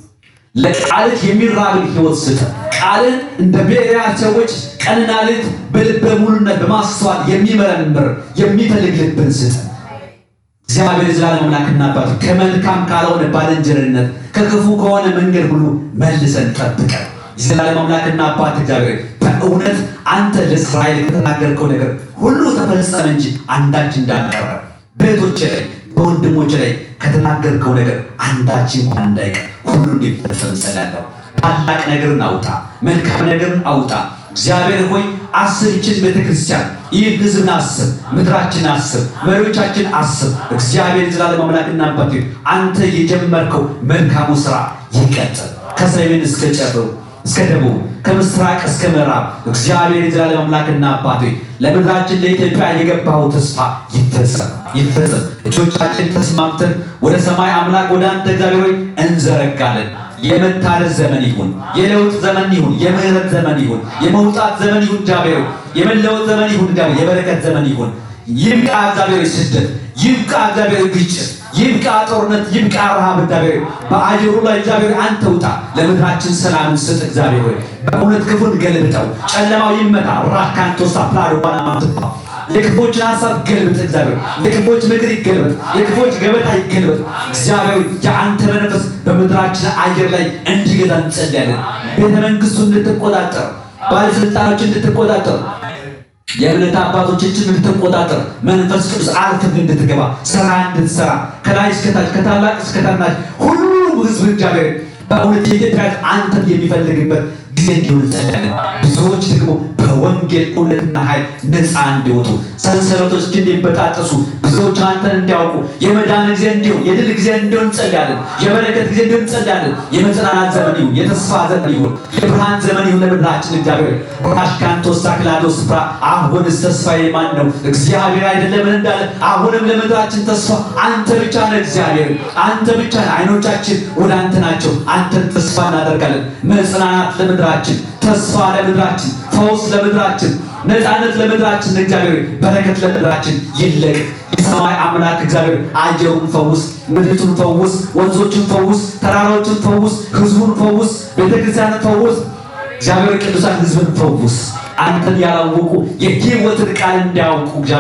ለቃልህ የሚራብን ሕይወት ስጥ። ቃልን እንደ ቤሪያ ሰዎች ቀንና ሌሊት በልበ ሙሉነት በማስተዋል የሚመረምር የሚፈልግ ልብን ስጥ። እግዚአብሔር የዘላለም አምላክና አባት ከመልካም ካልሆነ ባልንጀርነት ከክፉ ከሆነ መንገድ ሁሉ መልሰን ጠብቀን። የዘላለም አምላክና አባት እግዚአብሔር በእውነት አንተ ለእስራኤል ከተናገርከው ነገር ሁሉ ተፈጸመ እንጂ አንዳች እንዳልቀረ በእህቶች ላይ በወንድሞች ላይ ከተናገርከው ነገር አንዳች እንኳን እንዳይቀር ሁሉ እንዲፈጸም እጸልያለሁ። ታላቅ ነገርን አውጣ፣ መልካም ነገርን አውጣ። እግዚአብሔር ሆይ አስብ፣ ይችን ቤተክርስቲያን ይህን ሕዝብን አስብ፣ ምድራችን አስብ፣ መሪዎቻችን አስብ። እግዚአብሔር የዘላለም አምላክና አባት አንተ የጀመርከው መልካሙ ስራ ይቀጥል ከሰሜን እስከ ጨረሩ እስከ ደቡብ ከምስራቅ እስከ ምዕራብ እግዚአብሔር የዘላለም አምላክና አባት ለምድራችን ለኢትዮጵያ የገባው ተስፋ ይፈጸም ይፈጸም። እጆቻችን ተስማምተን ወደ ሰማይ አምላክ ወደ አንተ እግዚአብሔር ሆይ እንዘረጋለን። የመታደስ ዘመን ይሁን፣ የለውጥ ዘመን ይሁን፣ የምህረት ዘመን ይሁን፣ የመውጣት ዘመን ይሁን፣ እግዚአብሔር የመለወጥ ዘመን ይሁን፣ እግዚአብሔር የበረከት ዘመን ይሁን። ይብቃ እግዚአብሔር ስደት፣ ይብቃ እግዚአብሔር ግጭት፣ ይብቃ ጦርነት፣ ይብቃ ረሃብ። እግዚአብሔር በአየሩ ላይ እግዚአብሔር አንተ ውጣ፣ ለምድራችን ሰላምን ስጥ። እግዚአብሔር ሆይ በእውነት ክፉን ገልብጠው፣ ጨለማው ይመታ። ራካንቶሳ ፕላዶ ባናማትፋ የክፎችን ሀሳብ ገልብጥ። እግዚአብሔር የክፎች ምክር ይገልበጥ፣ የክፎች ገበታ ይገልበጥ። እግዚአብሔር የአንተ መንፈስ በምድራችን አየር ላይ እንዲገዛ እንጸልያለን። ቤተ መንግስቱ እንድትቆጣጠር፣ ባለስልጣኖች እንድትቆጣጠር የእምነት አባቶችን እንድትቆጣጠር መንፈስ ቅዱስ አልክም እንድትገባ ስራ እንድትሰራ ከላይ እስከታች ከታላቅ እስከ ታናሽ ሁሉም ህዝብ እግዚአብሔር በእውነት የኢትዮጵያ አንተን የሚፈልግበት ጊዜ እንዲሆን እንጸልያለን። ብዙዎች ደግሞ በወንጌል እውነትና ኃይል ነፃ እንዲወጡ ሰንሰለቶች እንዲበጣጠሱ ብዙዎች አንተን እንዲያውቁ የመዳን ጊዜ እንዲሆን የድል ጊዜ እንዲሆን እንጸልያለን። የበረከት ጊዜ እንዲሆን እንጸልያለን። የመጽናናት ዘመን ይሁን፣ የተስፋ ዘመን ይሁን፣ የብርሃን ዘመን ይሁን ለምድራችን እግዚአብሔር ራሽካንቶስ ሳክላዶስ ስፍራ አሁንስ ተስፋዬ ማን ነው? እግዚአብሔር አይደለምን እንዳለ አሁንም ለምድራችን ተስፋ አንተ ብቻ ነህ። እግዚአብሔር አንተ ብቻ ነህ። አይኖቻችን ወደ አንተ ናቸው። አንተን ተስፋ እናደርጋለን። መጽናናት ለምድራችን፣ ተስፋ ለምድራችን፣ ፈውስ ለምድራችን፣ ነፃነት ለምድራችን፣ እግዚአብሔር በረከት ለምድራችን ይለቀቅ። የሰማይ አምላክ እግዚአብሔር አየሩን ፈውስ፣ ምድሪቱን ፈውስ፣ ወንዞችን ፈውስ፣ ተራራዎችን ፈውስ፣ ህዝቡን ፈውስ፣ ቤተክርስቲያንን ፈውስ። እግዚአብሔር ቅዱሳን ህዝብን ፈውስ። አንተን ያላወቁ የህይወትን ቃል እንዲያውቁ እግዚአብሔር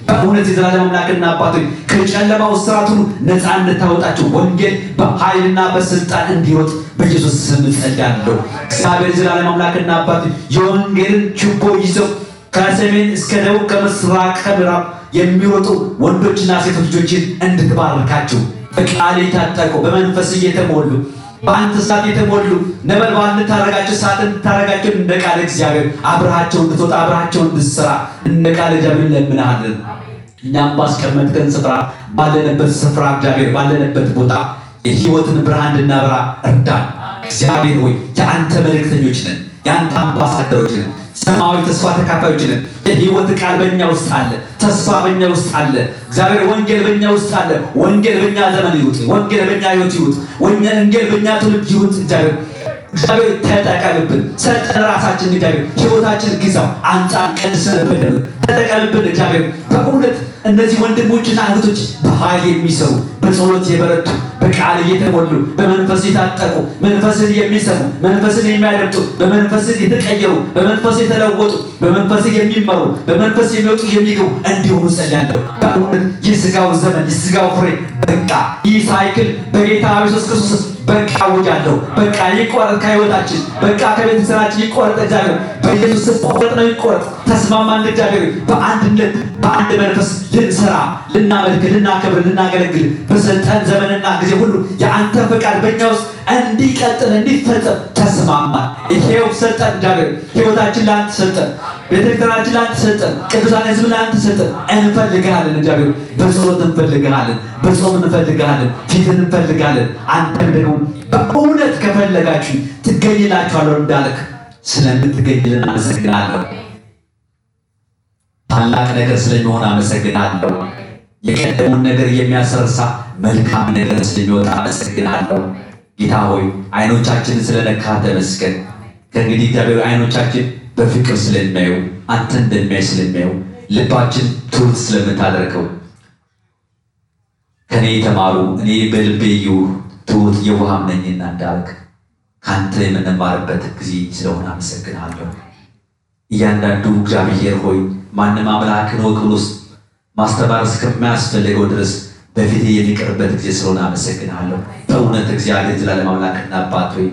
በእውነት የዘላለም አምላክና አባት ሆይ ከጨለማው ስርዓት ሁሉ ነፃ እንድታወጣቸው ወንጌል በኃይልና በስልጣን እንዲወጥ በኢየሱስ ስም ጸልያለሁ። እግዚአብሔር የዘላለም አምላክና አባት ሆይ የወንጌልን ችቦ ይዘው ከሰሜን እስከ ደቡብ ከምስራቅ ከምዕራብ የሚወጡ ወንዶችና ሴቶች ልጆችን እንድትባርካቸው በቃል የታጠቁ በመንፈስ እየተሞሉ በአንተ እሳት የተሞሉ ነበልባል እንድታረጋቸው እሳት እንድታረጋቸው እንደ ቃል እግዚአብሔር አብረሃቸው እንድትወጣ አብረሃቸው እንድትሰራ እንደ ቃል እግዚአብሔር እንለምንሃለን። እኛም ባስቀመጥከን ስፍራ ባለንበት ስፍራ እግዚአብሔር ባለንበት ቦታ የሕይወትን ብርሃን እንድናበራ እርዳን። እግዚአብሔር ሆይ የአንተ መልእክተኞች ነን፣ የአንተ አምባሳደሮች ነን፣ ሰማያዊ ተስፋ ተካፋዮች ነን። የሕይወት ቃል በእኛ ውስጥ አለ፣ ተስፋ በእኛ ውስጥ አለ። እግዚአብሔር ወንጌል በእኛ ውስጥ አለ። ወንጌል በእኛ ዘመን ይውጥ፣ ወንጌል በእኛ ሕይወት ይውጥ፣ ወንጌል በእኛ ትውልድ ይውጥ። እግዚአብሔር እግዚአብሔር ተጠቀምብን፣ ሰጠን ራሳችን እግዚአብሔር ሕይወታችን ግዛው፣ አንጻን ቀንሰንብን፣ ተጠቀምብን እግዚአብሔር በእውነት እነዚህ ወንድሞችና እህቶች በኃይል የሚሰሩ በጸሎት የበረቱ በቃል እየተሞሉ በመንፈስ የታጠቁ መንፈስን የሚሰሙ መንፈስን የሚያደምጡ በመንፈስን የተቀየሩ በመንፈስ የተለወጡ በመንፈስ የሚመሩ በመንፈስ የሚወጡ የሚገቡ እንዲሆኑ ጸልያለሁ። በእውነት የስጋው ዘመን የስጋው ፍሬ በቃ ይህ ሳይክል በጌታ ኢየሱስ ክርስቶስ በቃ አውጃለሁ። በቃ ይቆረጥ ከህይወታችን፣ በቃ ከቤተሰባችን ይቆረጥ። እግዚአብሔር በኢየሱስ ስም ቆረጥ ነው ይቆረጥ። ተስማማን እግዚአብሔር በአንድነት በአንድ መንፈስ ልንሰራ፣ ልናመልክ፣ ልናከብር፣ ልናገለግል በሰጠን ዘመንና ጊዜ ሁሉ የአንተ ፈቃድ በእኛ ውስጥ እንዲቀጥል እንዲፈጸም ተስማማን። ይሄው ሰጠን እግዚአብሔር ህይወታችን ለአንተ ሰጠን፣ ቤተክርስቲያናችን ለአንተ ሰጠን፣ ቅዱሳን ህዝብ ለአንተ ሰጠን። እንፈልግሃለን እግዚአብሔር በጸሎት እንፈልግሃለን፣ በጾም እንፈልግሃለን፣ ፊትን እንፈልጋለን። አንተም ደግሞ በእውነት ከፈለጋችሁ ትገኝላችኋለሁ እንዳልክ ስለምትገኝልን አመሰግናለሁ። ታላቅ ነገር ስለሚሆን አመሰግናለሁ። የቀደሙን ነገር የሚያስረሳ መልካም ነገር ስለሚወጣ አመሰግናለሁ። ጌታ ሆይ አይኖቻችንን ስለነካ ተመስገን። ከእንግዲህ እግዚአብሔር አይኖቻችን በፍቅር ስለሚያዩ አንተ እንደሚያይ ስለሚያዩ ልባችን ትሑት ስለምታደርገው ከኔ የተማሩ እኔ በልቤ ይሁን ትሑት የውሃም ነኝና እንዳልክ ከአንተ የምንማርበት ጊዜ ስለሆነ አመሰግናለሁ። እያንዳንዱ እግዚአብሔር ሆይ ማንም አምላክን ወቅ ብሎ ማስተማር እስከማያስፈልገው ድረስ በፊት የሚቀርበት ጊዜ ስለሆነ አመሰግናለሁ። በእውነት እግዚአብሔር ዘላለም አምላክና አባት ሆይ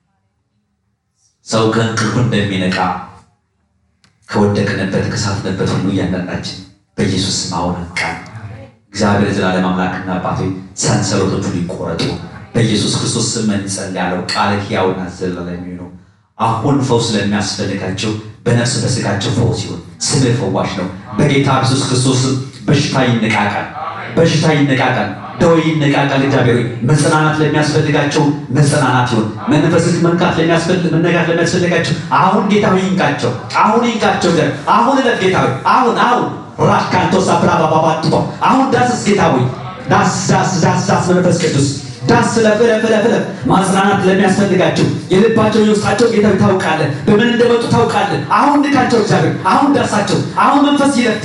ሰው ከእንቅልፉ እንደሚነቃ ከወደቅንበት ከሳትንበት ሁሉ እያንዳንዳችን በኢየሱስ ስም አሁን ቃል እግዚአብሔር ዘላለም አምላክና አባት ሆይ ሰንሰለቶቹ ሊቆረጡ በኢየሱስ ክርስቶስ ስም እንጸልያለሁ። ቃል ሕያውና ዘላለማዊ ነው። አሁን ፈውስ ለሚያስፈልጋቸው በነፍስ በስጋቸው ፈውስ ይሁን። ስምህ ፈዋሽ ነው። በጌታ ኢየሱስ ክርስቶስ በሽታ ይነቃቃል፣ በሽታ ይነቃቃል፣ ደዌ ይነቃቃል። እግዚአብሔር ሆይ መጽናናት ለሚያስፈልጋቸው መጽናናት ይሁን። መንፈስህ መንካት ለሚያስፈልግ መነጋት ለሚያስፈልጋቸው አሁን ጌታ ሆይ ይንቃቸው፣ አሁን ይንቃቸው። ዘር አሁን እለት ጌታ ሆይ አሁን አሁን ራካንቶ ሳፕራ ባባባጥቶ አሁን ዳስስ ጌታ ሆይ ዳስ ዳስ ዳስ ዳስ መንፈስ ቅዱስ ዳስ ለፍ ለፍ ለፍ ለፍ ማጽናናት ለሚያስፈልጋቸው የልባቸው የውስጣቸው ጌታ ታውቃለህ፣ በምን እንደመጡ ታውቃለህ። አሁን ንካቸው እግዚአብሔር፣ አሁን ዳሳቸው፣ አሁን መንፈስ ይለፍ